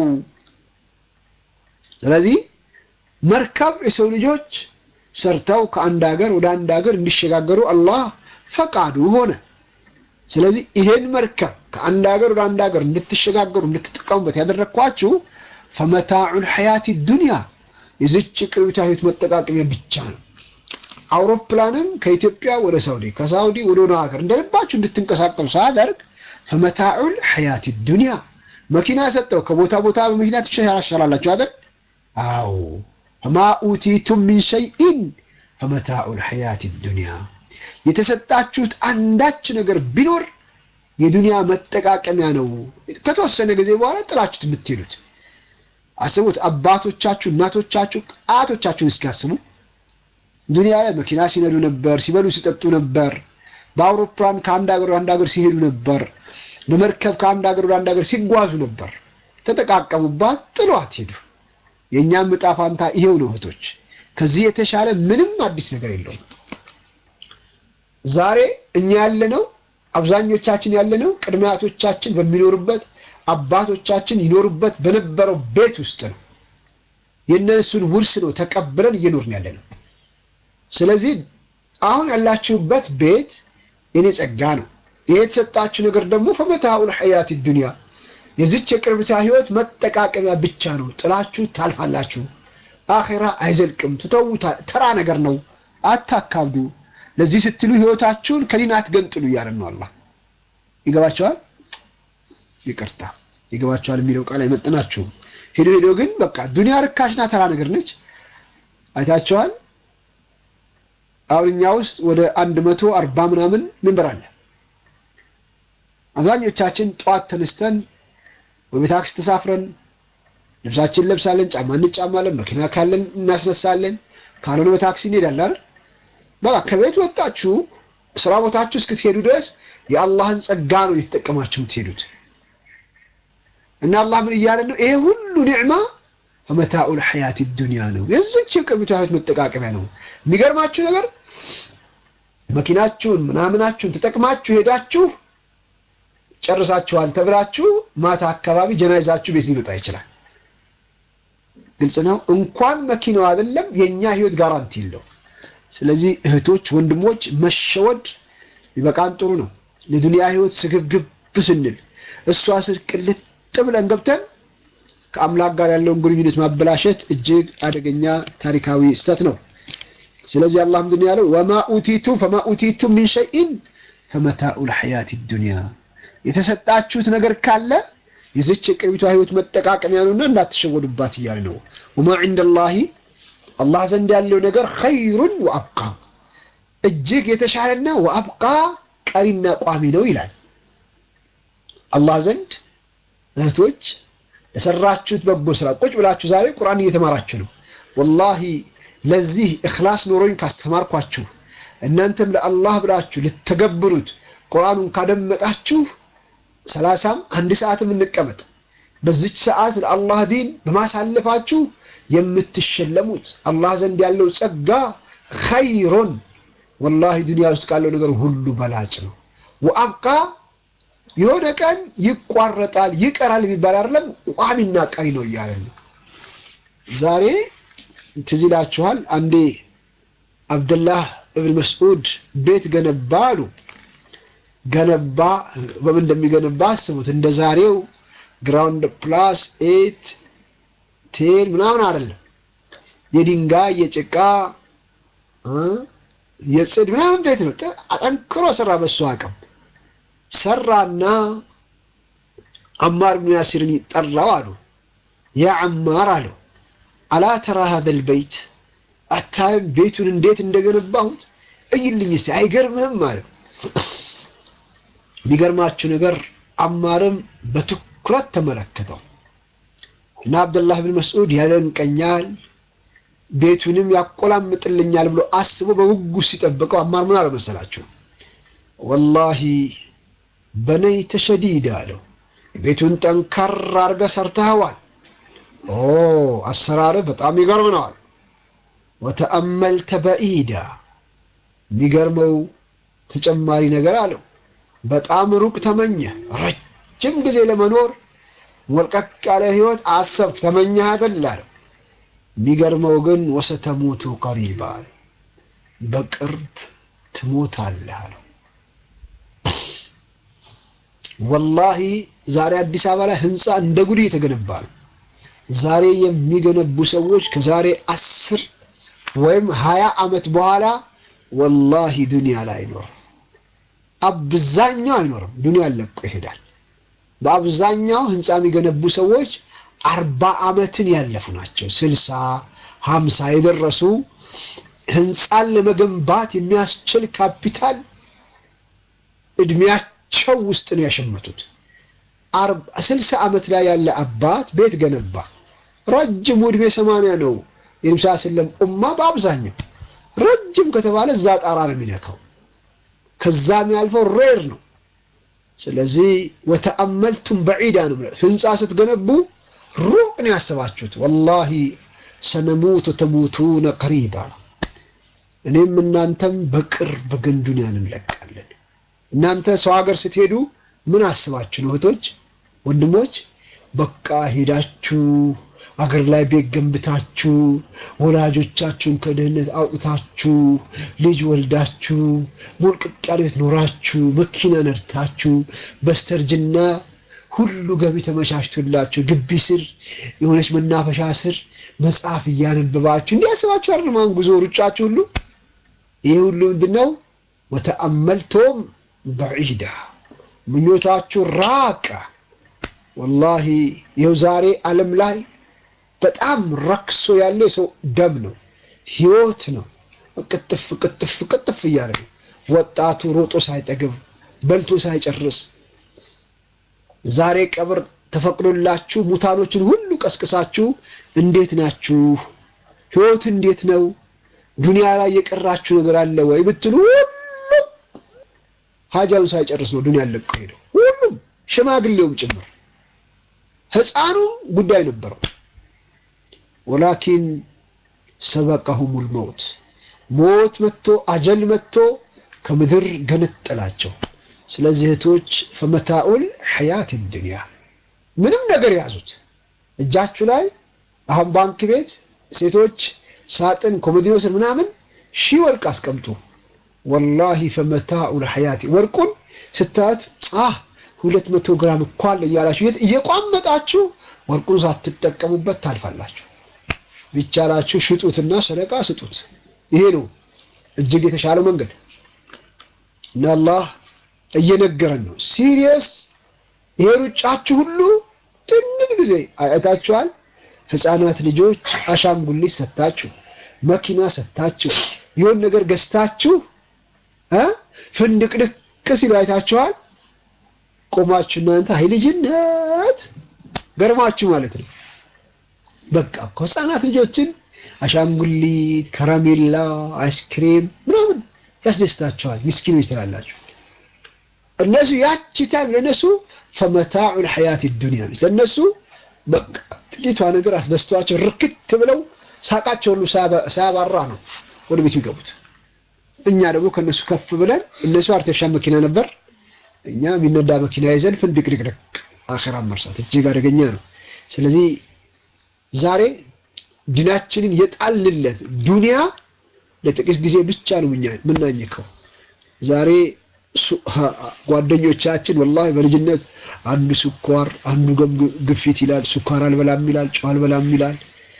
ስለዚህ መርከብ የሰው ልጆች ሰርተው ከአንድ ሀገር ወደ አንድ ሀገር እንዲሸጋገሩ አላህ ፈቃዱ ሆነ። ስለዚህ ይሄን መርከብ ከአንድ ሀገር ወደ አንድ ሀገር እንድትሸጋገሩ እንድትጠቀሙበት ያደረግኳችሁ ፈመታዑል ሐያት ዱንያ የዚች ቅርቢቷ ህይወት መጠቃቀሚያ ብቻ ነው። አውሮፕላንም ከኢትዮጵያ ወደ ሳውዲ ከሳውዲ ወደ ሆነ ሀገር እንደልባችሁ እንድትንቀሳቀሱ ሳያደርግ ፈመታዑል ሐያት ዱንያ መኪና ሰጠው ከቦታ ቦታ በመኪና ትሸራሸራላችሁ አይደል? አዎ ፈማ ኡቲቱም ሚን ሸይኢን ፈመታዑል ሐያት ዱንያ የተሰጣችሁት አንዳች ነገር ቢኖር የዱንያ መጠቃቀሚያ ነው። ከተወሰነ ጊዜ በኋላ ጥላችሁት የምትሄዱት አስቡት። አባቶቻችሁ፣ እናቶቻችሁ፣ አያቶቻችሁን እስኪያስቡ ዱንያ ላይ መኪና ሲነዱ ነበር፣ ሲበሉ ሲጠጡ ነበር። በአውሮፕላን ከአንድ ሀገር ወደ አንድ ሀገር ሲሄዱ ነበር። በመርከብ ከአንድ ሀገር ወደ አንድ ሀገር ሲጓዙ ነበር። ተጠቃቀሙባት፣ ጥሏት ሄዱ። የእኛም ዕጣ ፋንታ ይሄው ነው እህቶች። ከዚህ የተሻለ ምንም አዲስ ነገር የለውም። ዛሬ እኛ ያለነው አብዛኞቻችን ያለነው ቅድመ አያቶቻችን በሚኖሩበት አባቶቻችን ይኖሩበት በነበረው ቤት ውስጥ ነው። የእነሱን ውርስ ነው ተቀብለን እየኖርን ያለነው። ስለዚህ አሁን ያላችሁበት ቤት የኔ ጸጋ ነው። ይሄ የተሰጣችሁ ነገር ደግሞ ፈመታኡል ሐያት ዱንያ የዚች የቅርብታ ህይወት መጠቃቀሚያ ብቻ ነው። ጥላችሁ ታልፋላችሁ። አኼራ አይዘልቅም፣ ትተውታ ተራ ነገር ነው። አታካብዱ። ለዚህ ስትሉ ህይወታችሁን ከዲን አትገንጥሉ እያለን ነው አላህ። ይገባቸዋል? ይቅርታ ይገባቸዋል የሚለው ቃል አይመጥናችሁም። ሄዶ ሄዶ ግን በቃ ዱንያ ርካሽና ተራ ነገር ነች። አይታቸዋል። አሁን እኛ ውስጥ ወደ አንድ መቶ አርባ ምናምን መንበር አለ። አብዛኞቻችን ጠዋት ተነስተን ወይ በታክሲ ተሳፍረን ልብሳችን ለብሳለን፣ ጫማ እንጫማለን፣ መኪና ካለን እናስነሳለን፣ ካልሆነ በታክሲ እንሄዳለን አይደል? በቃ ከቤት ወጣችሁ ስራ ቦታችሁ እስክትሄዱ ድረስ የአላህን ጸጋ ነው እየተጠቀማችሁ የምትሄዱት። እና አላህ ምን እያለ ነው? ይሄ ሁሉ ኒዕማ ፈመታኡል ሐያት ዱንያ ነው፣ የዚች የቅርቢቷ ህይወት መጠቃቀሚያ ነው። የሚገርማችሁ ነገር መኪናችሁን ምናምናችሁን ተጠቅማችሁ ሄዳችሁ ጨርሳችኋል ተብላችሁ ማታ አካባቢ ጀናይዛችሁ ቤት ሊመጣ ይችላል። ግልጽ ነው። እንኳን መኪናው አይደለም የኛ ህይወት ጋራንቲ የለው። ስለዚህ እህቶች፣ ወንድሞች መሸወድ ቢበቃን ጥሩ ነው። ለዱንያ ህይወት ስግብግብ ስንል እሷ ስር ቅልጥ ብለን ገብተን ከአምላክ ጋር ያለውን ግንኙነት ማበላሸት እጅግ አደገኛ ታሪካዊ ስህተት ነው። ስለዚህ አላህ ምንድን ያለው ወማ ኡቲቱ ፈማ ኡቲቱ ሚን ሸይኢን ፈመታኡ ልሐያት ዱንያ የተሰጣችሁት ነገር ካለ የዚች የቅርቢቷ ህይወት መጠቃቀሚያ ነውና እንዳትሸወዱባት እያለ ነው። ወማ ዒንደላሂ አላህ ዘንድ ያለው ነገር ኸይሩን ወአብቃ እጅግ የተሻለና ወአብቃ ቀሪና ቋሚ ነው ይላል። አላህ ዘንድ እህቶች ለሰራችሁት በጎ ስራ ቁጭ ብላችሁ ዛሬ ቁርአን እየተማራችሁ ነው። ወላሂ ለዚህ እኽላስ ኖሮኝ ካስተማርኳችሁ እናንተም ለአላህ ብላችሁ ልተገብሩት ቁርአኑን ካደመጣችሁ ሰላሳም አንድ ሰዓትም እንቀመጥ በዚች ሰዓት ለአላህ ዲን በማሳለፋችሁ የምትሸለሙት አላህ ዘንድ ያለው ጸጋ ኸይሮን ወላሂ ዱንያ ውስጥ ካለው ነገር ሁሉ በላጭ ነው። ወአብቃ የሆነ ቀን ይቋረጣል ይቀራል የሚባል አይደለም፣ ቋሚና ቀሪ ነው እያለን ነው። ዛሬ ትዝ ይላችኋል፣ አንዴ አብደላህ እብን መስዑድ ቤት ገነባ አሉ። ገነባ በምን እንደሚገነባ አስቡት። እንደ ዛሬው ግራውንድ ፕላስ ኤት ቴን ምናምን አይደለም። የድንጋይ የጭቃ የጽድ ምናምን ቤት ነው። አጠንክሮ ሰራ። በሱ አቅም ሰራና አማር ብን ያሲርን ጠራው አሉ። ያ አማር አለው አላ ተራ ሀዘል በይት አታይም ቤቱን እንዴት እንደገነባሁት እይልኝ እስቲ አይገርምህም አለው። የሚገርማችሁ ነገር አማርም በትኩረት ተመለከተው እና አብደላህ ብን መስዑድ ያደንቀኛል ቤቱንም ያቆላምጥልኛል ብሎ አስቦ በጉጉት ሲጠብቀው አማር ምን አለ መሰላችሁ? ወላሂ በነይተ ሸዲድ አለው። ቤቱን ጠንካራ አድርገህ ሰርተኸዋል። ኦ አሰራርህ በጣም ይገርም ነዋል። ወተአመልተ በኢዳ የሚገርመው ተጨማሪ ነገር አለው። በጣም ሩቅ ተመኘህ፣ ረጅም ጊዜ ለመኖር ሞልቀቅ ያለ ህይወት አሰብክ፣ ተመኘህ አይደል አለው። የሚገርመው ግን ወሰተሞቱ ቀሪባ በቅርብ ትሞታለህ አለው። ወላሂ ዛሬ አዲስ አበባ ላይ ህንፃ እንደ ጉድ እየተገነባ ነው። ዛሬ የሚገነቡ ሰዎች ከዛሬ አስር ወይም ሀያ ዓመት በኋላ ወላሂ ዱንያ ላይ አይኖርም። አብዛኛው አይኖርም፣ ዱንያ ለቆ ይሄዳል። በአብዛኛው ህንፃ የሚገነቡ ሰዎች አርባ ዓመትን ያለፉ ናቸው። ስልሳ ሀምሳ የደረሱ ህንፃን ለመገንባት የሚያስችል ካፒታል እድሜያቸው ውስጥ ነው ያሸመቱት። ስልሳ ዓመት ላይ ያለ አባት ቤት ገነባ። ረጅሙ እድሜ ሰማንያ ነው። የነብስ ስለም ኡማ በአብዛኛው ረጅም ከተባለ እዛ ጣራ ነው የሚነካው። ከዛ የሚያልፈው ሬር ነው። ስለዚህ ወተአመልቱም በዒዳ ነው። ህንፃ ስትገነቡ ሩቅ ነው ያሰባችሁት። ወላሂ ሰነሙት ተሙቱነ ቀሪባ። እኔም እናንተም በቅርብ ግን ዱንያን እንለቃለን። እናንተ ሰው ሀገር ስትሄዱ ምን አስባችሁ ነው እህቶች፣ ወንድሞች? በቃ ሄዳችሁ አገር ላይ ቤት ገንብታችሁ ወላጆቻችሁን ከድህነት አውጥታችሁ ልጅ ወልዳችሁ ሞልቅቅ ያለ ቤት ኖራችሁ መኪና ነድታችሁ በስተርጅና ሁሉ ገቢ ተመቻችቶላችሁ ግቢ ስር የሆነች መናፈሻ ስር መጽሐፍ እያነበባችሁ እንዲያስባችሁ አይደለም። አሁን ጉዞ ሩጫችሁ ሁሉ ይህ ሁሉ ምንድን ነው? ወተአመልቶም በዒዳ ምኞታችሁ ራቀ። ወላሂ ይኸው ዛሬ ዓለም ላይ በጣም ረክሶ ያለው የሰው ደም ነው፣ ህይወት ነው። ቅጥፍ ቅጥፍ ቅጥፍ እያለ ነው ወጣቱ ሮጦ ሳይጠግብ በልቶ ሳይጨርስ ዛሬ ቀብር ተፈቅዶላችሁ ሙታኖችን ሁሉ ቀስቅሳችሁ እንዴት ናችሁ? ህይወት እንዴት ነው? ዱንያ ላይ የቀራችሁ ነገር አለ ወይ ብትሉ ሁሉም ሀጃውን ሳይጨርስ ነው ዱንያ ለቆ ሄደው። ሁሉም ሽማግሌውም ጭምር ህፃኑም ጉዳይ ነበረው። ወላኪን ሰበቀሁሙል መውት ሞት መጥቶ አጀል መጥቶ ከምድር ገነጠላቸው። ስለዚህ እህቶች ፈመታኡል ሐያት ዱንያ ምንም ነገር ያዙት እጃችሁ ላይ አሁን ባንክ ቤት ሴቶች ሳጥን ኮሞዲኖ ስር ምናምን ሺህ ወርቅ አስቀምጡ። ወላሂ ፈመታኡል ሐያት ወርቁን ስታዩት አህ ሁለት መቶ ግራም እኮ አለ እያላችሁ እየቋመጣችሁ ወርቁን ሳትጠቀሙበት ታልፋላችሁ። ቢቻላችሁ ሽጡትና ሰደቃ ስጡት። ይሄ ነው እጅግ የተሻለው መንገድ እና አላህ እየነገረን ነው። ሲሪየስ ይሄ ሩጫችሁ ሁሉ ትንሽ ጊዜ አይታችኋል። ህፃናት ልጆች አሻንጉሊት ሰታችሁ፣ መኪና ሰታችሁ፣ የሆን ነገር ገዝታችሁ እ ፍንድቅድቅ ሲሉ አይታችኋል። ቆማችሁ እናንተ አይ ልጅነት ገርማችሁ ማለት ነው። በቃ እኮ ህፃናት ልጆችን አሻንጉሊት፣ ከረሜላ፣ አይስክሬም ምናምን ያስደስታቸዋል። ምስኪኖች ትላላችሁ። እነሱ ያቺ ታይም ለነሱ ፈመታዑል ሐያት ዱንያ ነች። ለነሱ በቃ ጥቂቷ ነገር አስደስቷቸው ርክት ብለው ሳቃቸው ሁሉ ሳያባራ ነው ወደ ቤት የሚገቡት። እኛ ደግሞ ከነሱ ከፍ ብለን እነሱ አርቲፊሻል መኪና ነበር፣ እኛ የሚነዳ መኪና ይዘን ፍንድቅድቅድቅ አኺራ መርሳት እጅግ አደገኛ ነው። ስለዚህ ዛሬ ዲናችንን የጣልንለት ዱንያ ለጥቂት ጊዜ ብቻ ነው የምናኝከው። ዛሬ ጓደኞቻችን ወላሂ በልጅነት አንዱ ስኳር አንዱ ግፊት ይላል፣ ስኳር አልበላም ይላል፣ ጨው አልበላም ይላል፣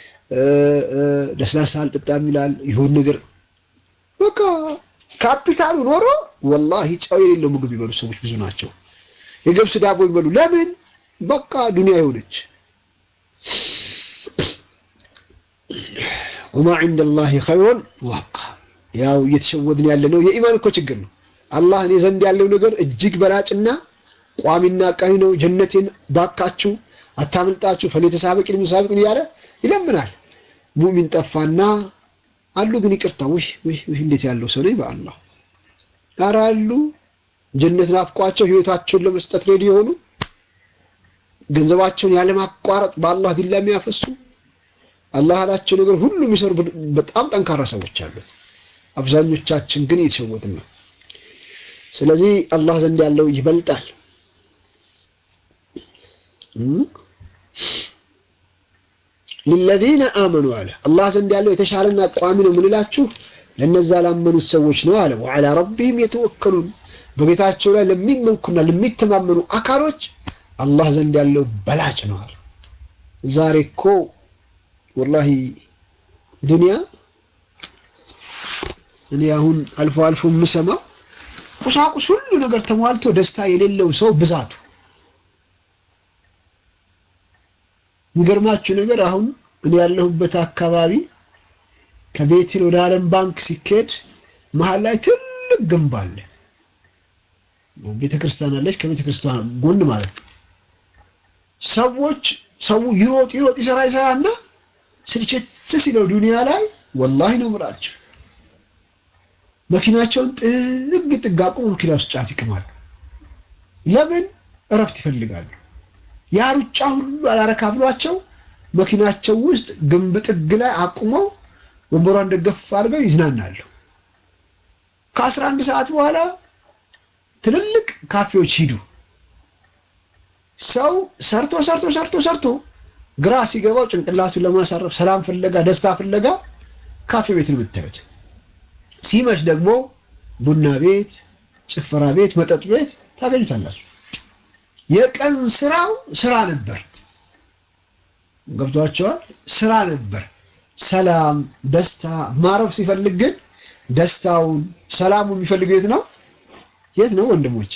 ለስላሳ አልጠጣም ይላል። ይሁን ነገር በቃ ካፒታሉ ኖሮ ወላሂ ጨው የሌለው ምግብ ይበሉ ሰዎች ብዙ ናቸው። የገብስ ዳቦ ይበሉ። ለምን? በቃ ዱንያ የሆነች ወማ ዒንደላሂ ኸይሩን ወአብቃ። ያው እየተሸወድን ያለ ነው። የኢማን እኮ ችግር ነው። አላህ እኔ ዘንድ ያለው ነገር እጅግ በላጭና ቋሚና ቀሪ ነው። ጀነቴን ባካችሁ አታምልጣችሁ ፈለተሳበቂን ሙሳበቂን እያለ ይለምናል። ሙእሚን ጠፋና አሉ ግን ይቅርታ ውህ ውህ ውህ እንዴት ያለው ሰው ነኝ በአላህ ኧረ አሉ ጀነት ናፍቋቸው ህይወታቸውን ለመስጠት ሬዲ የሆኑ ገንዘባቸውን ያለማቋረጥ በአላህ ዲላ የሚያፈሱ አላህ ያላቸው ነገር ሁሉ የሚሰሩ በጣም ጠንካራ ሰዎች አሉ። አብዛኞቻችን ግን እየተሸወድን ነው። ስለዚህ አላህ ዘንድ ያለው ይበልጣል። ሊለዚነ አመኑ አለ አላህ ዘንድ ያለው የተሻለና ቋሚ ነው የምንላችሁ ለነዛ ላመኑት ሰዎች ነው አለ። ወዐላ ረቢህም የተወከሉን በጌታቸው ላይ ለሚመኩና ለሚተማመኑ አካሎች አላህ ዘንድ ያለው በላጭ ነው አለ። ዛሬ እኮ ወላሂ ዱንያ እኔ አሁን አልፎ አልፎ የምሰማው ቁሳቁስ ሁሉ ነገር ተሟልቶ ደስታ የሌለው ሰው ብዛቱ የሚገርማችሁ ነገር አሁን እኔ ያለሁበት አካባቢ ከቤቴል ወደ ዓለም ባንክ ሲኬድ መሀል ላይ ትልቅ ግንብ አለ። ቤተ ክርስቲያን አለች። ከቤተ ክርስቲያን ጎን ማለት ነው። ሰዎች ሰው ይሮጥ ይሮጥ ይሰራ ይሰራና ስልችት ሲለው ዱንያ ላይ ወላሂ ነው የምላቸው መኪናቸውን ጥግ ጥግ አቁሞ መኪና ውስጥ ጫት ይቅማሉ። ለምን? እረፍት ይፈልጋሉ። ያ ሩጫ ሁሉ አላረካ ብሏቸው መኪናቸው ውስጥ ግንብ ጥግ ላይ አቁመው ወንበሯን ደገፍ አድርገው ይዝናናሉ። ከአስራ አንድ ሰዓት በኋላ ትልልቅ ካፌዎች ሂዱ። ሰው ሰርቶ ሰርቶ ሰርቶ ሰርቶ ግራ ሲገባው ጭንቅላቱን ለማሳረፍ ሰላም ፍለጋ ደስታ ፍለጋ ካፌ ቤት ነው የምታዩት። ሲመሽ ደግሞ ቡና ቤት፣ ጭፈራ ቤት፣ መጠጥ ቤት ታገኙታላችሁ። የቀን ስራው ስራ ነበር። ገብቷቸዋል። ስራ ነበር። ሰላም፣ ደስታ ማረፍ ሲፈልግ ግን ደስታውን ሰላሙ የሚፈልገው የት ነው? የት ነው ወንድሞች?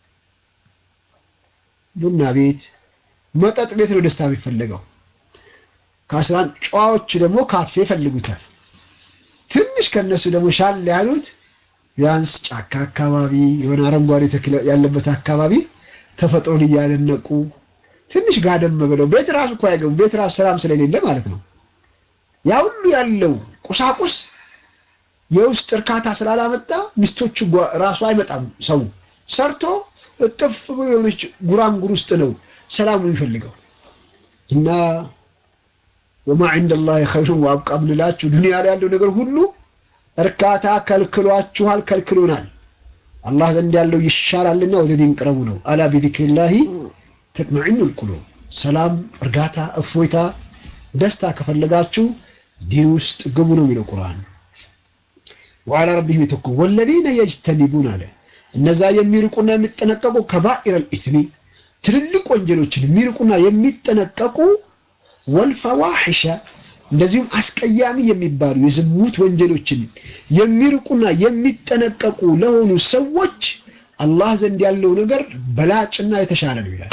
ቡና ቤት፣ መጠጥ ቤት ነው ደስታ የሚፈልገው። ከአስራ አንድ ጨዋዎች ደግሞ ካፌ ይፈልጉታል። ትንሽ ከነሱ ደግሞ ሻል ያሉት ቢያንስ ጫካ አካባቢ የሆነ አረንጓዴ ተክል ያለበት አካባቢ ተፈጥሮን እያደነቁ ትንሽ ጋደም ብለው ቤት ራሱ እኮ አይገቡ። ቤት ራሱ ሰላም ስለሌለ ማለት ነው። ያ ሁሉ ያለው ቁሳቁስ የውስጥ እርካታ ስላላመጣ ሚስቶቹ ራሱ አይመጣም። ሰው ሰርቶ እጥፍ ብሎ የሆነች ጉራንጉር ውስጥ ነው ሰላሙ የሚፈልገው እና ወማ ዒንደላሂ ኸይሩን ወአብቃ ብንላችሁ ዱንያ ላይ ያለው ነገር ሁሉ እርካታ ከልክሏችኋል፣ ከልክሎናል። አላህ ዘንድ ያለው ይሻላልና ወደ ዲን ቅረቡ ነው። አላ ቢዚክሪላሂ ተጥመዒኑል ቁሉብ። ሰላም፣ እርጋታ፣ እፎይታ፣ ደስታ ከፈለጋችሁ ዲን ውስጥ ግቡ ነው የሚለው ቁርአን። ወዓላ ረቢሂም የተወከሉን ወለዚነ የጅተኒቡን አለ እነዛ የሚርቁና የሚጠነቀቁ ከባኢረል ኢስሚ ትልልቅ ወንጀሎችን የሚርቁና የሚጠነቀቁ ወልፈዋሒሸ እንደዚሁም አስቀያሚ የሚባሉ የዝሙት ወንጀሎችን የሚርቁና የሚጠነቀቁ ለሆኑ ሰዎች አላህ ዘንድ ያለው ነገር በላጭና የተሻለ ነው ይላል።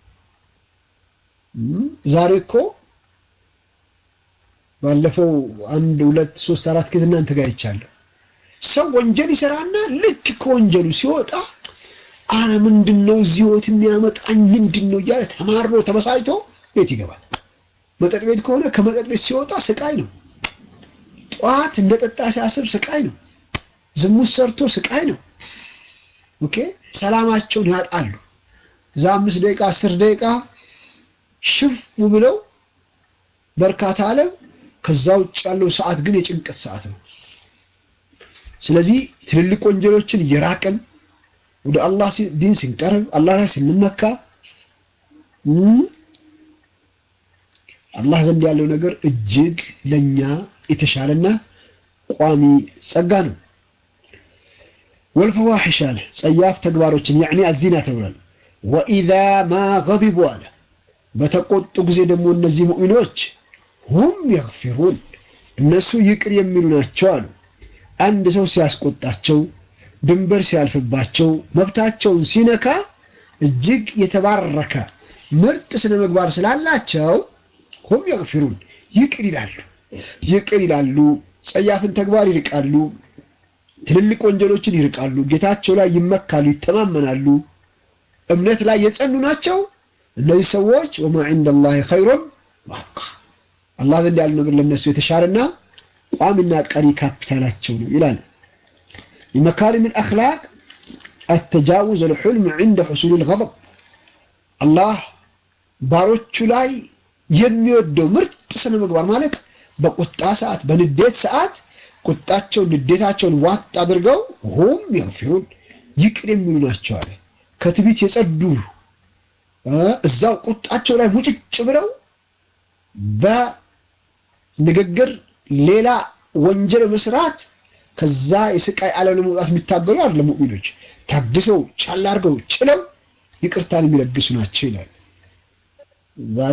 ዛሬ እኮ ባለፈው አንድ ሁለት ሶስት አራት ጊዜ እናንተ ጋር ይቻለሁ ሰው ወንጀል ይሰራና ልክ ከወንጀሉ ሲወጣ አረ ምንድን ነው እዚህ ህይወት የሚያመጣኝ ምንድን ነው እያለ ተማሮ ተበሳጭቶ ቤት ይገባል። መጠጥ ቤት ከሆነ ከመጠጥ ቤት ሲወጣ ስቃይ ነው። ጠዋት እንደጠጣ ሲያስብ ስቃይ ነው። ዝሙት ሰርቶ ስቃይ ነው። ኦኬ ሰላማቸውን ያጣሉ። እዛ አምስት ደቂቃ አስር ደቂቃ ሽፍ ብለው በርካታ አለም። ከዛ ውጭ ያለው ሰዓት ግን የጭንቀት ሰዓት ነው። ስለዚህ ትልልቅ ወንጀሎችን እየራቅን ወደ አላህ ዲን ስንቀርብ አላህ ላይ ስንመካ አላህ ዘንድ ያለው ነገር እጅግ ለኛ የተሻለና ቋሚ ጸጋ ነው። ወልፈዋሒሽ አለ ጸያፍ ተግባሮችን ያዕኒ አዚና ተብሏል። ወኢዛ ማ ገዲቡ አለ በተቆጡ ጊዜ ደግሞ እነዚህ ሙእሚኖች ሁም የግፊሩን እነሱ ይቅር የሚሉ ናቸው አሉ። አንድ ሰው ሲያስቆጣቸው፣ ድንበር ሲያልፍባቸው፣ መብታቸውን ሲነካ እጅግ የተባረከ ምርጥ ስነ ምግባር ስላላቸው ሁም የግፊሩን ይቅር ይላሉ ይቅር ይላሉ። ጸያፍን ተግባር ይርቃሉ። ትልልቅ ወንጀሎችን ይርቃሉ። ጌታቸው ላይ ይመካሉ፣ ይተማመናሉ። እምነት ላይ የጸኑ ናቸው። እነዚህ ሰዎች ወማ ዒንደላሂ ኸይሩን ወአብቃ አላህ ዘንድ ያለው ነገር ለነሱ የተሻለና ቋሚና ቀሪ ካፒታላቸው ነው ይላል። ሊመካሪም አልአኽላቅ አተጃውዝ አልሑልም ዒንደ ሑሱል አልገضብ አላህ ባሮቹ ላይ የሚወደው ምርጥ ስነ ምግባር ማለት በቁጣ ሰዓት፣ በንዴት ሰዓት ቁጣቸውን ንዴታቸውን ዋጥ አድርገው ሁም የግፊሩን ይቅር የሚሉ ናቸው አለ። ከትቢት የጸዱ እዛው ቁጣቸው ላይ ሙጭጭ ብለው በንግግር ሌላ ወንጀል መስራት ከዛ የስቃይ ዓለም ለመውጣት የሚታገሉ አይደለም። ሙእሚኖች ታግሰው ቻል አድርገው ችለው ይቅርታን የሚለግሱ ናቸው ይላል። ዛሬ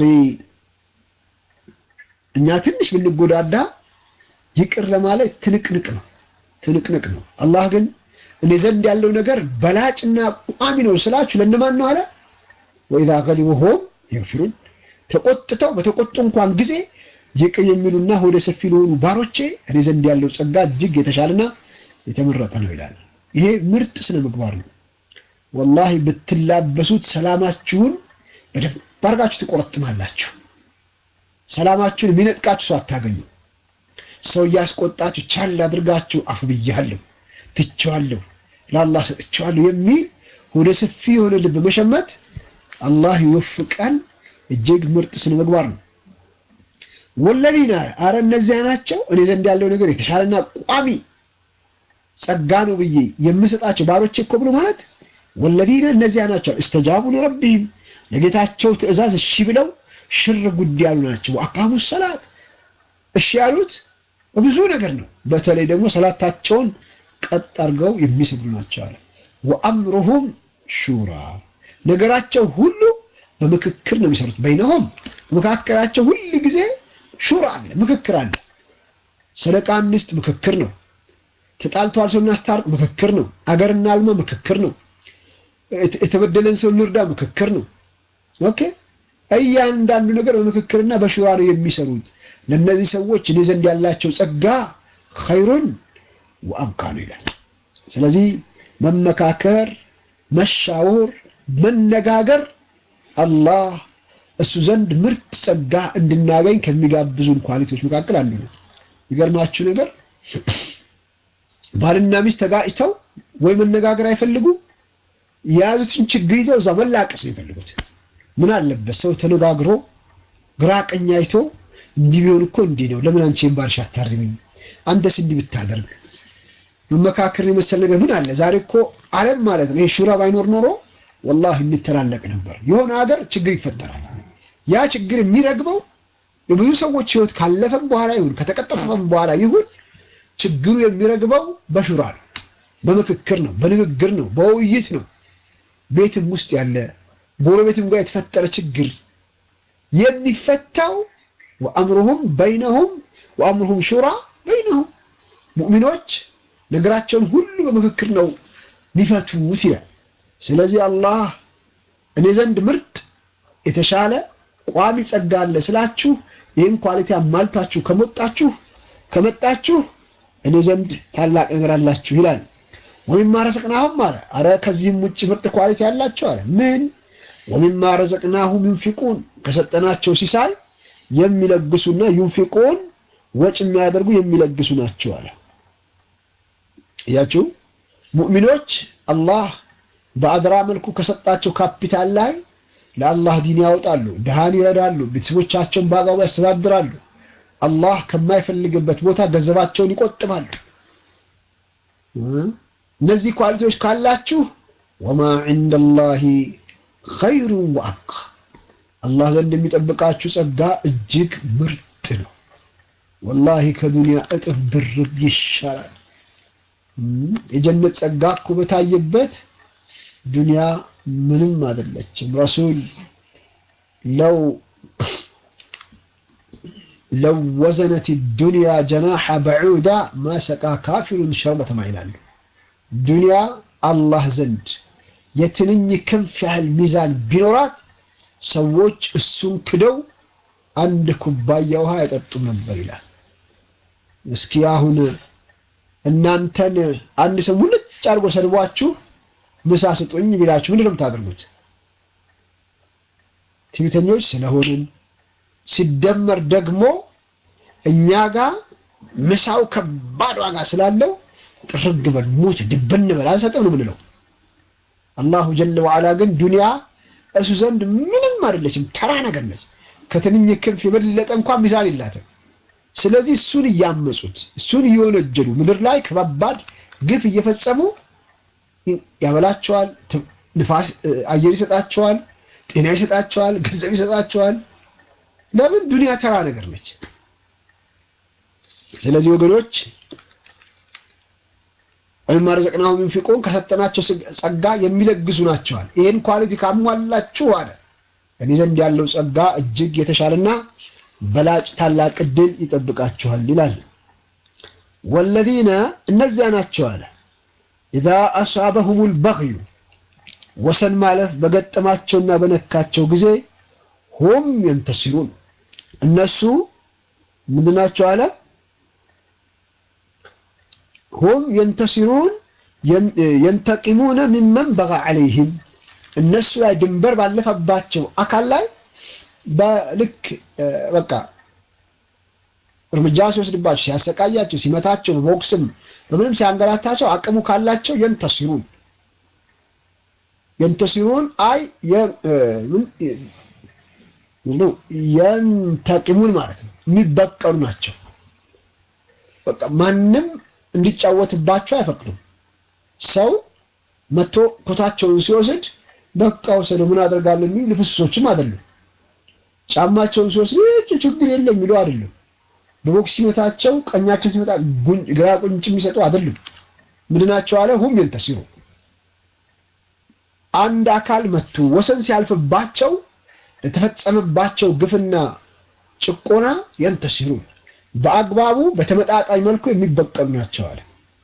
እኛ ትንሽ ብንጎዳዳ ይቅር ለማለት ትንቅንቅ ነው ትንቅንቅ ነው። አላህ ግን እኔ ዘንድ ያለው ነገር በላጭና ቋሚ ነው ስላችሁ ለእነማን ነው አለ? ወኢዛ ገዲቡ ሁም የግፊሩን ተቆጥተው በተቆጡ እንኳን ጊዜ ይቅር የሚሉና ወደ ሰፊ ለሆኑ ባሮቼ እኔ ዘንድ ያለው ጸጋ እጅግ የተሻለና የተመረጠ ነው ይላል። ይሄ ምርጥ ስነ ምግባር ነው። ወላሂ ብትላበሱት ሰላማችሁን በደንብ አድርጋችሁ ትቆረጥማላችሁ። ሰላማችሁን የሚነጥቃችሁ ሰው አታገኙ። ሰው እያስቆጣችሁ ቻል አድርጋችሁ አፍ ብያለሁ፣ ትቼዋለሁ፣ ለአላህ ሰጥቼዋለሁ የሚል ወደ ሰፊ የሆነ ልብ መሸመት አላህ ይወፍቀን። እጅግ ምርጥ ስነ ምግባር ነው። ወለዲና አረ እነዚያ ናቸው እኔ ዘንድ ያለው ነገር የተሻለና ቋሚ ጸጋ ነው ብዬ የምሰጣቸው ባሮቼ እኮ ብሎ ማለት ወለዲና እነዚያ ናቸው እስተጃቡ ለረቢህም ለጌታቸው ትእዛዝ እሺ ብለው ሽር ጉድ ያሉ ናቸው። አቃሙ ሰላት እሺ ያሉት ብዙ ነገር ነው። በተለይ ደግሞ ሰላታቸውን ቀጥ አድርገው የሚሰግዱ ናቸው አለ። ወአምሩሁም ሹራ ነገራቸው ሁሉ በምክክር ነው የሚሰሩት። በይነሆም መካከላቸው ሁል ጊዜ ሹራ አለ፣ ምክክር አለ። ሰደቃ እንስጥ፣ ምክክር ነው። ተጣልተዋል ሰው እናስታርቅ፣ ምክክር ነው። አገር እናልማ፣ ምክክር ነው። የተበደለን ሰው እንርዳ፣ ምክክር ነው። ኦኬ እያንዳንዱ ነገር በምክክርና በሹራ ነው የሚሰሩት። ለእነዚህ ሰዎች እኔ ዘንድ ያላቸው ጸጋ ኸይሩን ወአብቃ ነው ይላል። ስለዚህ መመካከር፣ መሻወር፣ መነጋገር አላህ እሱ ዘንድ ምርጥ ጸጋ እንድናገኝ ከሚጋብዙን ኳሊቲዎች መካከል አንዱ ነው። የሚገርማችሁ ነገር ባልና ሚስት ተጋጭተው ወይ መነጋገር አይፈልጉም። የያዙትን ችግር ይዘው እዛ መላቀስ ነው የሚፈልጉት። ምን አለበት ሰው ተነጋግሮ ግራ ቀኝ አይቶ እንዲህ ቢሆን እኮ እንዲህ ነው፣ ለምን አንቺን ባልሽ አታርሚኝ? አንተስ እንዲህ ብታደርግ መመካከርን የመሰል ነገር ምን አለ? ዛሬ እኮ ዓለም ማለት ነው ይሄ ሹራ ባይኖር ኖሮ ወላሂ እንተላለቅ ነበር። የሆነ ሀገር ችግር ይፈጠራል። ያ ችግር የሚረግበው የብዙ ሰዎች ህይወት ካለፈም በኋላ ይሁን ከተቀጠሰፈም በኋላ ይሁን ችግሩ የሚረግበው በሹራ ነው፣ በምክክር ነው፣ በንግግር ነው፣ በውይይት ነው። ቤትም ውስጥ ያለ ጎረቤትም ጋር የተፈጠረ ችግር የሚፈታው ወአምሩሁም በይነሁም ወአምሩሁም ሹራ በይነሁም ሙእሚኖች ነገራቸውን ሁሉ በምክክር ነው ሊፈቱት ይላል። ስለዚህ አላህ እኔ ዘንድ ምርጥ የተሻለ ቋሚ ጸጋ አለ ስላችሁ ይህን ኳሊቲ አሟልታችሁ ከመጣችሁ ከመጣችሁ እኔ ዘንድ ታላቅ ነገር አላችሁ ይላል። ወሚማ ረዘቅናሁም አለ አረ ከዚህም ውጭ ምርጥ ኳሊቲ ያላቸው አለ ምን ወሚማ ረዘቅናሁም ዩንፊቁን ከሰጠናቸው ሲሳይ የሚለግሱና ዩንፊቁን ወጭ የሚያደርጉ የሚለግሱ ናቸው አለ። እያችሁ ሙእሚኖች አላህ በአድራ መልኩ ከሰጣቸው ካፒታል ላይ ለአላህ ዲን ያወጣሉ፣ ድሃን ይረዳሉ፣ ቤተሰቦቻቸውን በአግባቡ ያስተዳድራሉ። አላህ ከማይፈልግበት ቦታ ገንዘባቸውን ይቆጥባሉ። እነዚህ ኳሊቲዎች ካላችሁ ወማ ዒንደላሂ ኸይሩን ወአብቃ አላህ ዘንድ የሚጠብቃችሁ ጸጋ እጅግ ምርጥ ነው። ወላሂ ከዱንያ እጥፍ ድርብ ይሻላል። የጀነት ጸጋ እኮ በታየበት ዱንያ ምንም አይደለችም። ረሱል ለው ለው ወዘነት ዱንያ ጀናሐ በዑዳ ማሰቃ ካፊሩን ሸርበተ ማ ይላሉ። ዱንያ አላህ ዘንድ የትንኝ ክንፍ ያህል ሚዛን ቢኖራት ሰዎች እሱን ክደው አንድ ኩባያ ውሃ አይጠጡም ነበር ይላል። እስኪ አሁን እናንተን አንድ ሰው ሙልጭ አድርጎ ሰድቧችሁ ምሳ ስጡኝ ቢላችሁ ምንድን ነው የምታደርጉት? ትዕቢተኞች ስለሆንን ሲደመር ደግሞ እኛ ጋር ምሳው ከባድ ዋጋ ስላለው ጥርግ በል ሙት ድብን በል አንሰጥም ነው የምንለው። አላሁ ጀለ ወዓላ ግን ዱንያ እሱ ዘንድ ምንም አይደለችም፣ ተራ ነገር ነች። ከትንኝ ክንፍ የበለጠ እንኳን ሚዛን የላትም። ስለዚህ እሱን እያመጹት እሱን እየወነጀሉ ምድር ላይ ከባባድ ግፍ እየፈጸሙ ያበላቸዋል፣ ንፋስ አየር ይሰጣቸዋል፣ ጤና ይሰጣቸዋል፣ ገንዘብ ይሰጣቸዋል። ለምን ዱንያ ተራ ነገር ነች። ስለዚህ ወገኖች ወይም ረዘቅናሁም ዩንፊቁን ከሰጠናቸው ጸጋ የሚለግሱ ናቸዋል። ይህን ኳሊቲ ካሟላችሁ አለ እኔ ዘንድ ያለው ጸጋ እጅግ የተሻለና በላጭ ታላቅ ዕድል ይጠብቃችኋል ይላል። ወለዚነ እነዚያ ናቸው አለ ኢዛ አሳበሁሙል በግዩ ወሰን ማለፍ በገጠማቸውና በነካቸው ጊዜ ሁም የንተሲሩን እነሱ ምንድናቸው አለ ሁም የንተሲሩን የንተቂሙነ ሚመን በጋ ዐለይህም እነሱ ላይ ድንበር ባለፈባቸው አካል ላይ በልክ በቃ እርምጃ ሲወስድባቸው፣ ሲያሰቃያቸው፣ ሲመታቸው፣ በቦክስም በምንም ሲያንገላታቸው አቅሙ ካላቸው የንተሲሩን የንተሲሩን አይ የንተቂሙን ማለት ነው የሚበቀሉ ናቸው። በቃ ማንም እንዲጫወትባቸው አይፈቅዱም። ሰው መቶ ኮታቸውን ሲወስድ በቃ ወሰደው ምን አደርጋለሁ የሚሉ ልፍስሶችም አይደሉም። ጫማቸውን ሲወስድ ችግር የለም የሚሉ አይደሉም። በቦክስ ሲመታቸው ቀኛቸው ሲመጣ ግራ ቁንጭ የሚሰጡ አይደሉም። ምንድናቸው አለ ሁም የንተሲሩ አንድ አካል መቶ ወሰን ሲያልፍባቸው ለተፈጸመባቸው ግፍና ጭቆና የንተሲሩ በአግባቡ በተመጣጣኝ መልኩ የሚበቀሉ ናቸው አለ።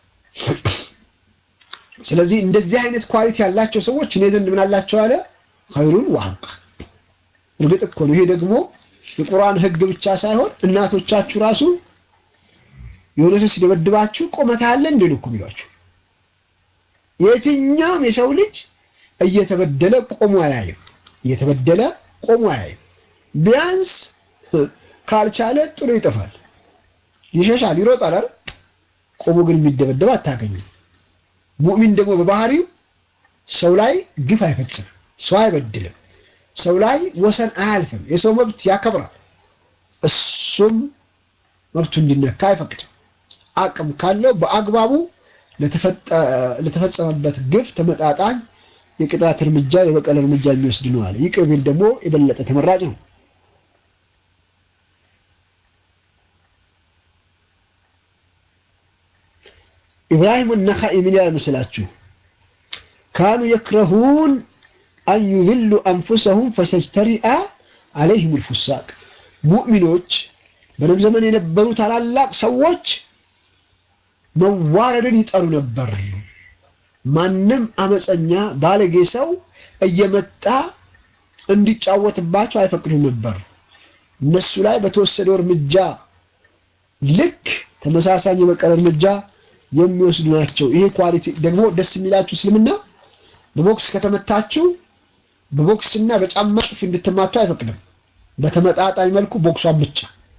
ስለዚህ እንደዚህ አይነት ኳሊቲ ያላቸው ሰዎች እኔ ዘንድ ምን አላቸው አለ ኸይሩን ወአብቃ። እርግጥ እኮ ነው ይሄ ደግሞ የቁርአን ሕግ ብቻ ሳይሆን እናቶቻችሁ ራሱ የሆነ ሰው ሲደበድባችሁ ቆመታ አለ እንዴ ነው እኮ የሚሏችሁ። የትኛውም የሰው ልጅ እየተበደለ ቆሞ አያይም። እየተበደለ ቆሞ አያይም። ቢያንስ ካልቻለ ጥሎ ይጠፋል፣ ይሸሻል፣ ይሮጣል አይደል? ቆሞ ግን የሚደበደብ አታገኝም። ሙእሚን ደግሞ በባህሪው ሰው ላይ ግፍ አይፈጽምም፣ ሰው አይበድልም፣ ሰው ላይ ወሰን አያልፍም፣ የሰው መብት ያከብራል። እሱም መብቱ እንዲነካ አይፈቅድም። አቅም ካለው በአግባቡ ለተፈጸመበት ግፍ ተመጣጣኝ የቅጣት እርምጃ የበቀል እርምጃ የሚወስድ ነው አለ። ይቅር ቢል ደግሞ የበለጠ ተመራጭ ነው። ኢብራሂም ነኻኢ ምን ያለ መስላችሁ? ካኑ የክረሁን አን ዩዝሉ አንፉሰሁም ፈተጅተሪአ አለይሂም ልፉሳቅ ሙእሚኖች በነቢ ዘመን የነበሩ ታላላቅ ሰዎች መዋረድን ይጠሉ ነበር። ማንም አመፀኛ ባለጌ ሰው እየመጣ እንዲጫወትባቸው አይፈቅዱም ነበር። እነሱ ላይ በተወሰደው እርምጃ ልክ ተመሳሳይ የበቀል እርምጃ የሚወስዱ ናቸው። ይሄ ኳሊቲ ደግሞ ደስ የሚላችሁ እስልምና በቦክስ ከተመታችሁ በቦክስና በጫማ ጥፊ እንድትማቱ አይፈቅድም። በተመጣጣኝ መልኩ ቦክሷን ብቻ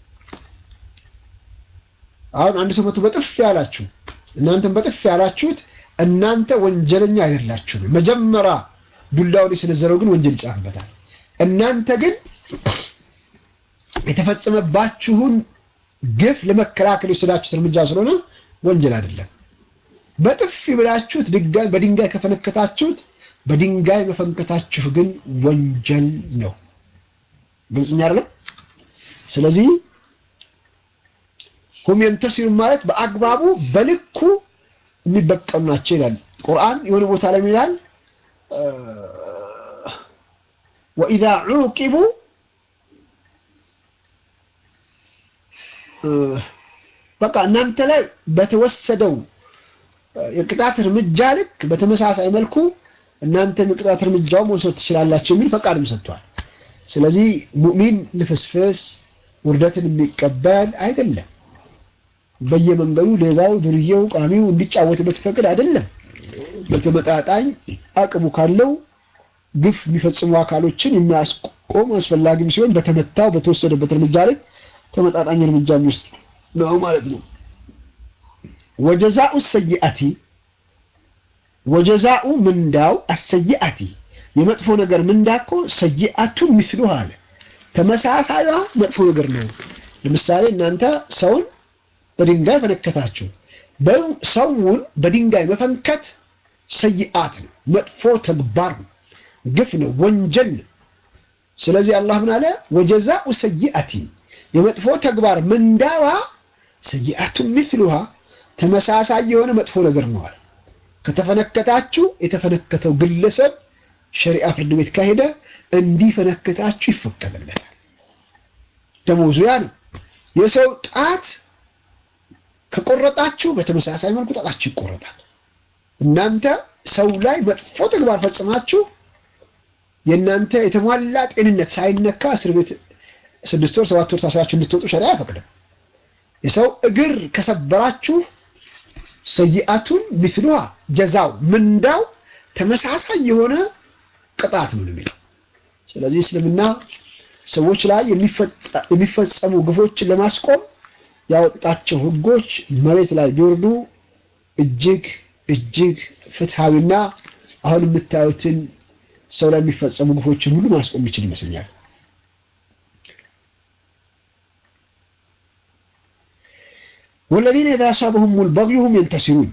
አሁን አንድ ሰው መቶ በጥፍ ያላችሁ እናንተም በጥፍ ያላችሁት እናንተ ወንጀለኛ አይደላችሁም። መጀመሪያ ዱላውን የሰነዘረው ግን ወንጀል ይጻፍበታል። እናንተ ግን የተፈጸመባችሁን ግፍ ለመከላከል የወሰዳችሁት እርምጃ ስለሆነ ወንጀል አይደለም። በጥፊ ብላችሁት ድንጋይ በድንጋይ ከፈነከታችሁት በድንጋይ መፈንከታችሁ ግን ወንጀል ነው። ግልጽኛ አይደለም። ስለዚህ ሁም የንተሲሩ ማለት በአግባቡ በልኩ የሚበቀሉ ናቸው ይላል ቁርአን። የሆነ ቦታ ላይ ይላል ወኢዛ ዑቂቡ በቃ እናንተ ላይ በተወሰደው የቅጣት እርምጃ ልክ በተመሳሳይ መልኩ እናንተም የቅጣት እርምጃው መውሰድ ትችላላችሁ የሚል ፈቃድም ሰጥቷል። ስለዚህ ሙእሚን ልፍስፍስ ውርደትን የሚቀበል አይደለም። በየመንገዱ ሌባው፣ ዱርዬው፣ ቃሚው እንዲጫወትበት ፈቅድ አይደለም። በተመጣጣኝ አቅሙ ካለው ግፍ የሚፈጽሙ አካሎችን የሚያስቆም አስፈላጊም ሲሆን በተመታው በተወሰደበት እርምጃ ላይ ተመጣጣኝ እርምጃ የሚወስድ ነው ማለት ነው። ወጀዛኡ ሰይአቲ ወጀዛኡ ምንዳው አሰይአቲ የመጥፎ ነገር ምንዳ እኮ ሰይአቱን ሚስሉ አለ ተመሳሳይዋ መጥፎ ነገር ነው። ለምሳሌ እናንተ ሰውን በድንጋይ ፈነከታችሁ። ሰውን በድንጋይ መፈንከት ሰይአት ነው፣ መጥፎ ተግባር ነው፣ ግፍ ነው፣ ወንጀል ነው። ስለዚህ አላህ ምን አለ? ወጀዛኡ ሰይአቲን የመጥፎ ተግባር ምንዳዋ ሰይአቱን ሚስሉሃ ተመሳሳይ የሆነ መጥፎ ነገር ነው አለ። ከተፈነከታችሁ የተፈነከተው ግለሰብ ሸሪዓ ፍርድ ቤት ካሄደ እንዲፈነከታችሁ ይፈቀድለታል። ደሞዙ ያ ነው። የሰው ጣት ከቆረጣችሁ በተመሳሳይ መልኩ ጣታችሁ ይቆረጣል። እናንተ ሰው ላይ መጥፎ ተግባር ፈጽማችሁ የእናንተ የተሟላ ጤንነት ሳይነካ እስር ቤት ስድስት ወር ሰባት ወር ታስራችሁ እንድትወጡ ሸሪዓ አይፈቅድም። የሰው እግር ከሰበራችሁ ሰይአቱን ሚስሉሃ ጀዛው ምንዳው ተመሳሳይ የሆነ ቅጣት ነው የሚለው። ስለዚህ እስልምና ሰዎች ላይ የሚፈጸሙ ግፎችን ለማስቆም ያወጣቸው ሕጎች መሬት ላይ ቢወርዱ እጅግ እጅግ ፍትሐዊና አሁን የምታዩትን ሰው ላይ የሚፈጸሙ ግፎችን ሁሉ ማስቆም የሚችል ይመስለኛል። ወለዚነ ኢዛ አሳበሁሙል በግዩ ሁም የንተሲሩን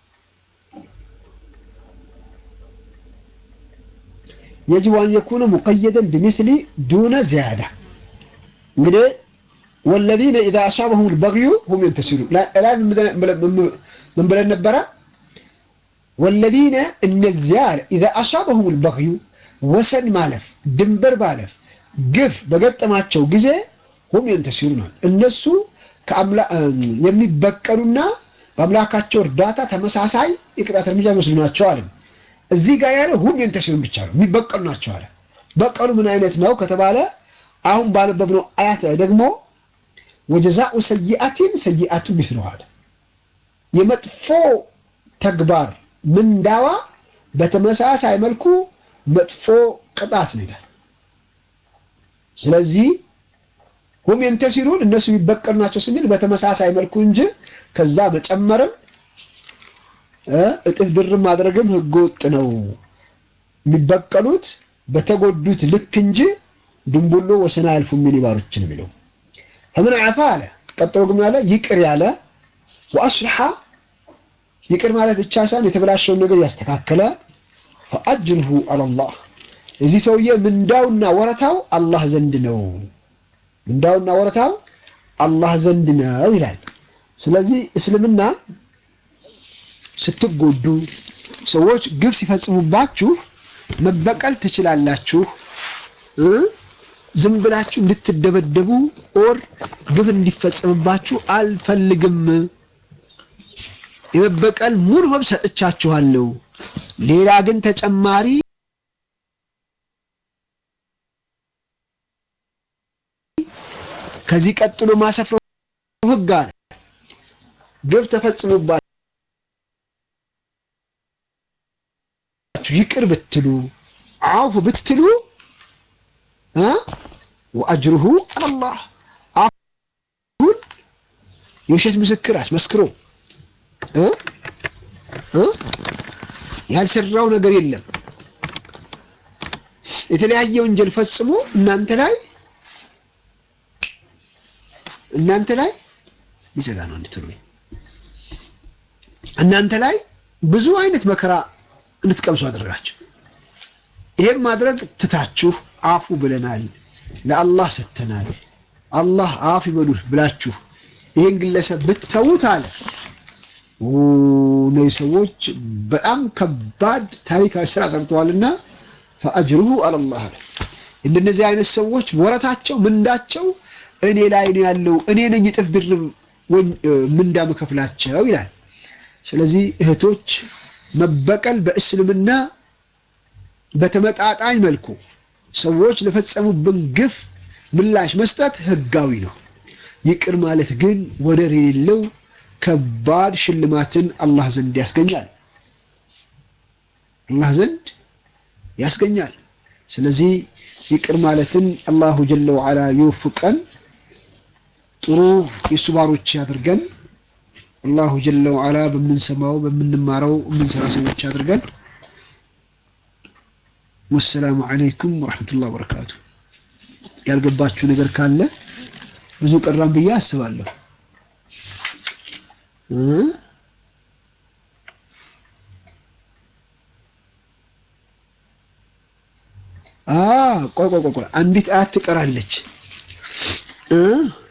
የጅቡ አን የኩነ ሙቀየደን ቢሚስሊ ዱነ ዚያዳ። እንግዲህ ወለዚነ ኢዛ አሳበሁሙል በግዩ ሁም የንተሲሩን ላይ ምን ብለን ነበረ? ወለዚነ እነዚያ ኢዛ አሳበሁሙል በግዩ ወሰን ማለፍ ድንበር ማለፍ ግፍ በገጠማቸው ጊዜ ሁም የንተሲሩናል እነሱ የሚበቀሉና በአምላካቸው እርዳታ ተመሳሳይ የቅጣት እርምጃ የሚወስዱ ናቸው አለ። እዚህ ጋር ያለ ሁም የንተሲሩን ብቻ ነው የሚበቀሉ ናቸው አለ። በቀሉ ምን አይነት ነው ከተባለ አሁን ባነበብነው አያት ላይ ደግሞ ወጀዛኡ ሰይአቲን ሰይአቱን ሚስሉሃ አለ። የመጥፎ ተግባር ምንዳዋ በተመሳሳይ መልኩ መጥፎ ቅጣት ነው ይላል። ስለዚህ ሁም የንተሲሩን እነሱ የሚበቀሉ ናቸው ስንል በተመሳሳይ መልኩ እንጂ ከዛ መጨመርም እጥፍ ድርብ ማድረግም ህገወጥ ነው። የሚበቀሉት በተጎዱት ልክ እንጂ ድንቡሎ ወሰን አያልፉ የሚል ይባሮችን የሚለው ፈምን አፋ አለ። ቀጥሎ ግን ያለ ይቅር ያለ ወአስልሐ ይቅር ማለት ብቻ ሳይሆን የተበላሸውን ነገር ያስተካከለ ፈአጅርሁ አለላህ እዚህ ሰውዬ ምንዳውና ወረታው አላህ ዘንድ ነው። ምንዳውና ወረታው አላህ ዘንድ ነው ይላል። ስለዚህ እስልምና ስትጎዱ ሰዎች ግብ ሲፈጽሙባችሁ መበቀል ትችላላችሁ። ዝም ብላችሁ እንድትደበደቡ ኦር ግብ እንዲፈጸምባችሁ አልፈልግም። የመበቀል ሙሉ መብት ሰጥቻችኋለሁ። ሌላ ግን ተጨማሪ ከዚህ ቀጥሎ ማሰፍረው ህግ አለ። ግብ ተፈጽሞባችሁ ይቅር ብትሉ አውፍ ብትሉ ወአጅሩሁ አላህ አሁን የውሸት ምስክር አስመስክሮ ያልሰራው ነገር የለም። የተለያየ ወንጀል ፈጽሞ እናንተ ላይ እናንተ ላይ ሊዘጋ ነው እንድትሉ እናንተ ላይ ብዙ አይነት መከራ እንድትቀምሱ አደረጋችሁ። ይሄን ማድረግ ትታችሁ አፉ ብለናል፣ ለአላህ ሰጥተናል፣ አላህ አፍ ይበሉህ ብላችሁ ይሄን ግለሰብ ብትተዉት አለ እነዚህ ሰዎች በጣም ከባድ ታሪካዊ ስራ ሰርተዋልና ፈአጅሩሁ አለላህ አለ። እንደነዚህ አይነት ሰዎች ወረታቸው ምንዳቸው እኔ ላይ ነው ያለው፣ እኔ ነኝ እጥፍ ድርብ ምንዳ መከፍላቸው ይላል። ስለዚህ እህቶች መበቀል በእስልምና በተመጣጣኝ መልኩ ሰዎች ለፈጸሙብን ግፍ ምላሽ መስጠት ህጋዊ ነው። ይቅር ማለት ግን ወደር የሌለው ከባድ ሽልማትን አላህ ዘንድ ያስገኛል። አላህ ዘንድ ያስገኛል። ስለዚህ ይቅር ማለትን አላሁ ጀለ ወዓላ ይወፍቀን፣ ጥሩ የእሱ ባሮች ያድርገን። አላሁ ጀለ ወዓላ በምንሰማው በምንማረው የምንሰራ ሰዎች ያድርገን። ወሰላሙ አለይኩም ወረሕመቱላህ ወበረካቱ። ያልገባችሁ ነገር ካለ ብዙ ቀራም ብዬ አስባለሁ። ቆይ ቆይ ቆይ አንዲት አያት ትቀራለች።